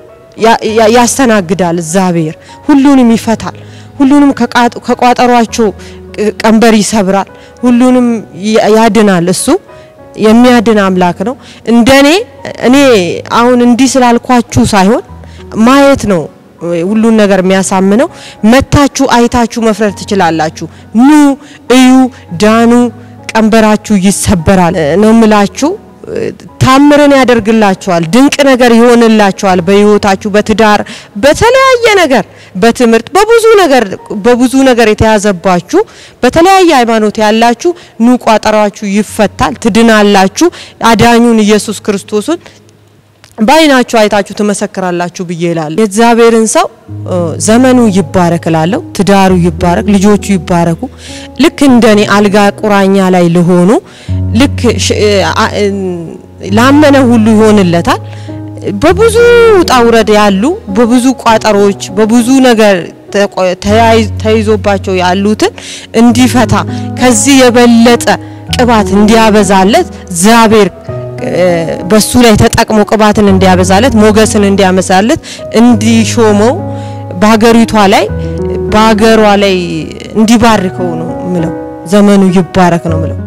ያስተናግዳል። እግዚአብሔር ሁሉንም ይፈታል። ሁሉንም ከቋጠሯቸው ቀንበር ይሰብራል። ሁሉንም ያድናል። እሱ የሚያድን አምላክ ነው። እንደኔ እኔ አሁን እንዲህ ስላልኳችሁ ሳይሆን ማየት ነው ሁሉን ነገር የሚያሳምነው። መታችሁ አይታችሁ መፍረድ ትችላላችሁ። ኑ እዩ፣ ዳኑ፣ ቀንበራችሁ ይሰበራል ነው ምላችሁ። ታምርን ያደርግላችኋል። ድንቅ ነገር ይሆንላችኋል። በህይወታችሁ፣ በትዳር፣ በተለያየ ነገር፣ በትምህርት፣ በብዙ ነገር በብዙ ነገር የተያዘባችሁ በተለያየ ሃይማኖት ያላችሁ ኑ፣ ቋጠሯችሁ ይፈታል፣ ትድናላችሁ። አዳኙን ኢየሱስ ክርስቶስን በአይናችሁ አይታችሁ ትመሰክራላችሁ ብዬ እላለሁ። የእግዚአብሔርን ሰው እ፣ ዘመኑ ይባረክ እላለሁ። ትዳሩ ይባረክ፣ ልጆቹ ይባረኩ። ልክ እንደኔ አልጋ ቁራኛ ላይ ለሆኑ ልክ ሽ- እ፣ አ- እ፣ ላመነ ሁሉ ይሆንለታል። በብዙ ውጣ ውረድ ያሉ በብዙ ቋጠሮች በብዙ ነገር ተቆ- ተያይ- ተይዞባቸው ያሉትን እንዲፈታ ከዚህ የበለጠ ቅባት እንዲያበዛለት እግዚአብሔር እ፣ በሱ ላይ ተጠቅሞ ቅባትን እንዲያበዛለት ሞገስን እንዲያመሳለት እንዲሾመው በሀገሪቷ ላይ በሀገሯ ላይ እንዲባርከው ነው ምለው። ዘመኑ ይባረክ ነው ምለው።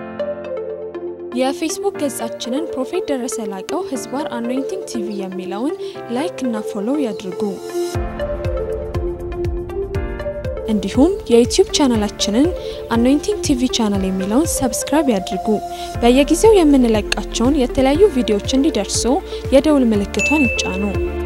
የፌስቡክ ገጻችንን ፕሮፌት ደረሰ ላቀው ህዝባር አኖይንቲንግ ቲቪ የሚለውን ላይክ እና ፎሎው ያድርጉ። እንዲሁም የዩቲዩብ ቻናላችንን አኖይንቲንግ ቲቪ ቻናል የሚለውን ሰብስክራይብ ያድርጉ። በየጊዜው የምንለቃቸውን የተለያዩ ቪዲዮዎች እንዲደርሱ የደውል ምልክቷን ይጫኑ።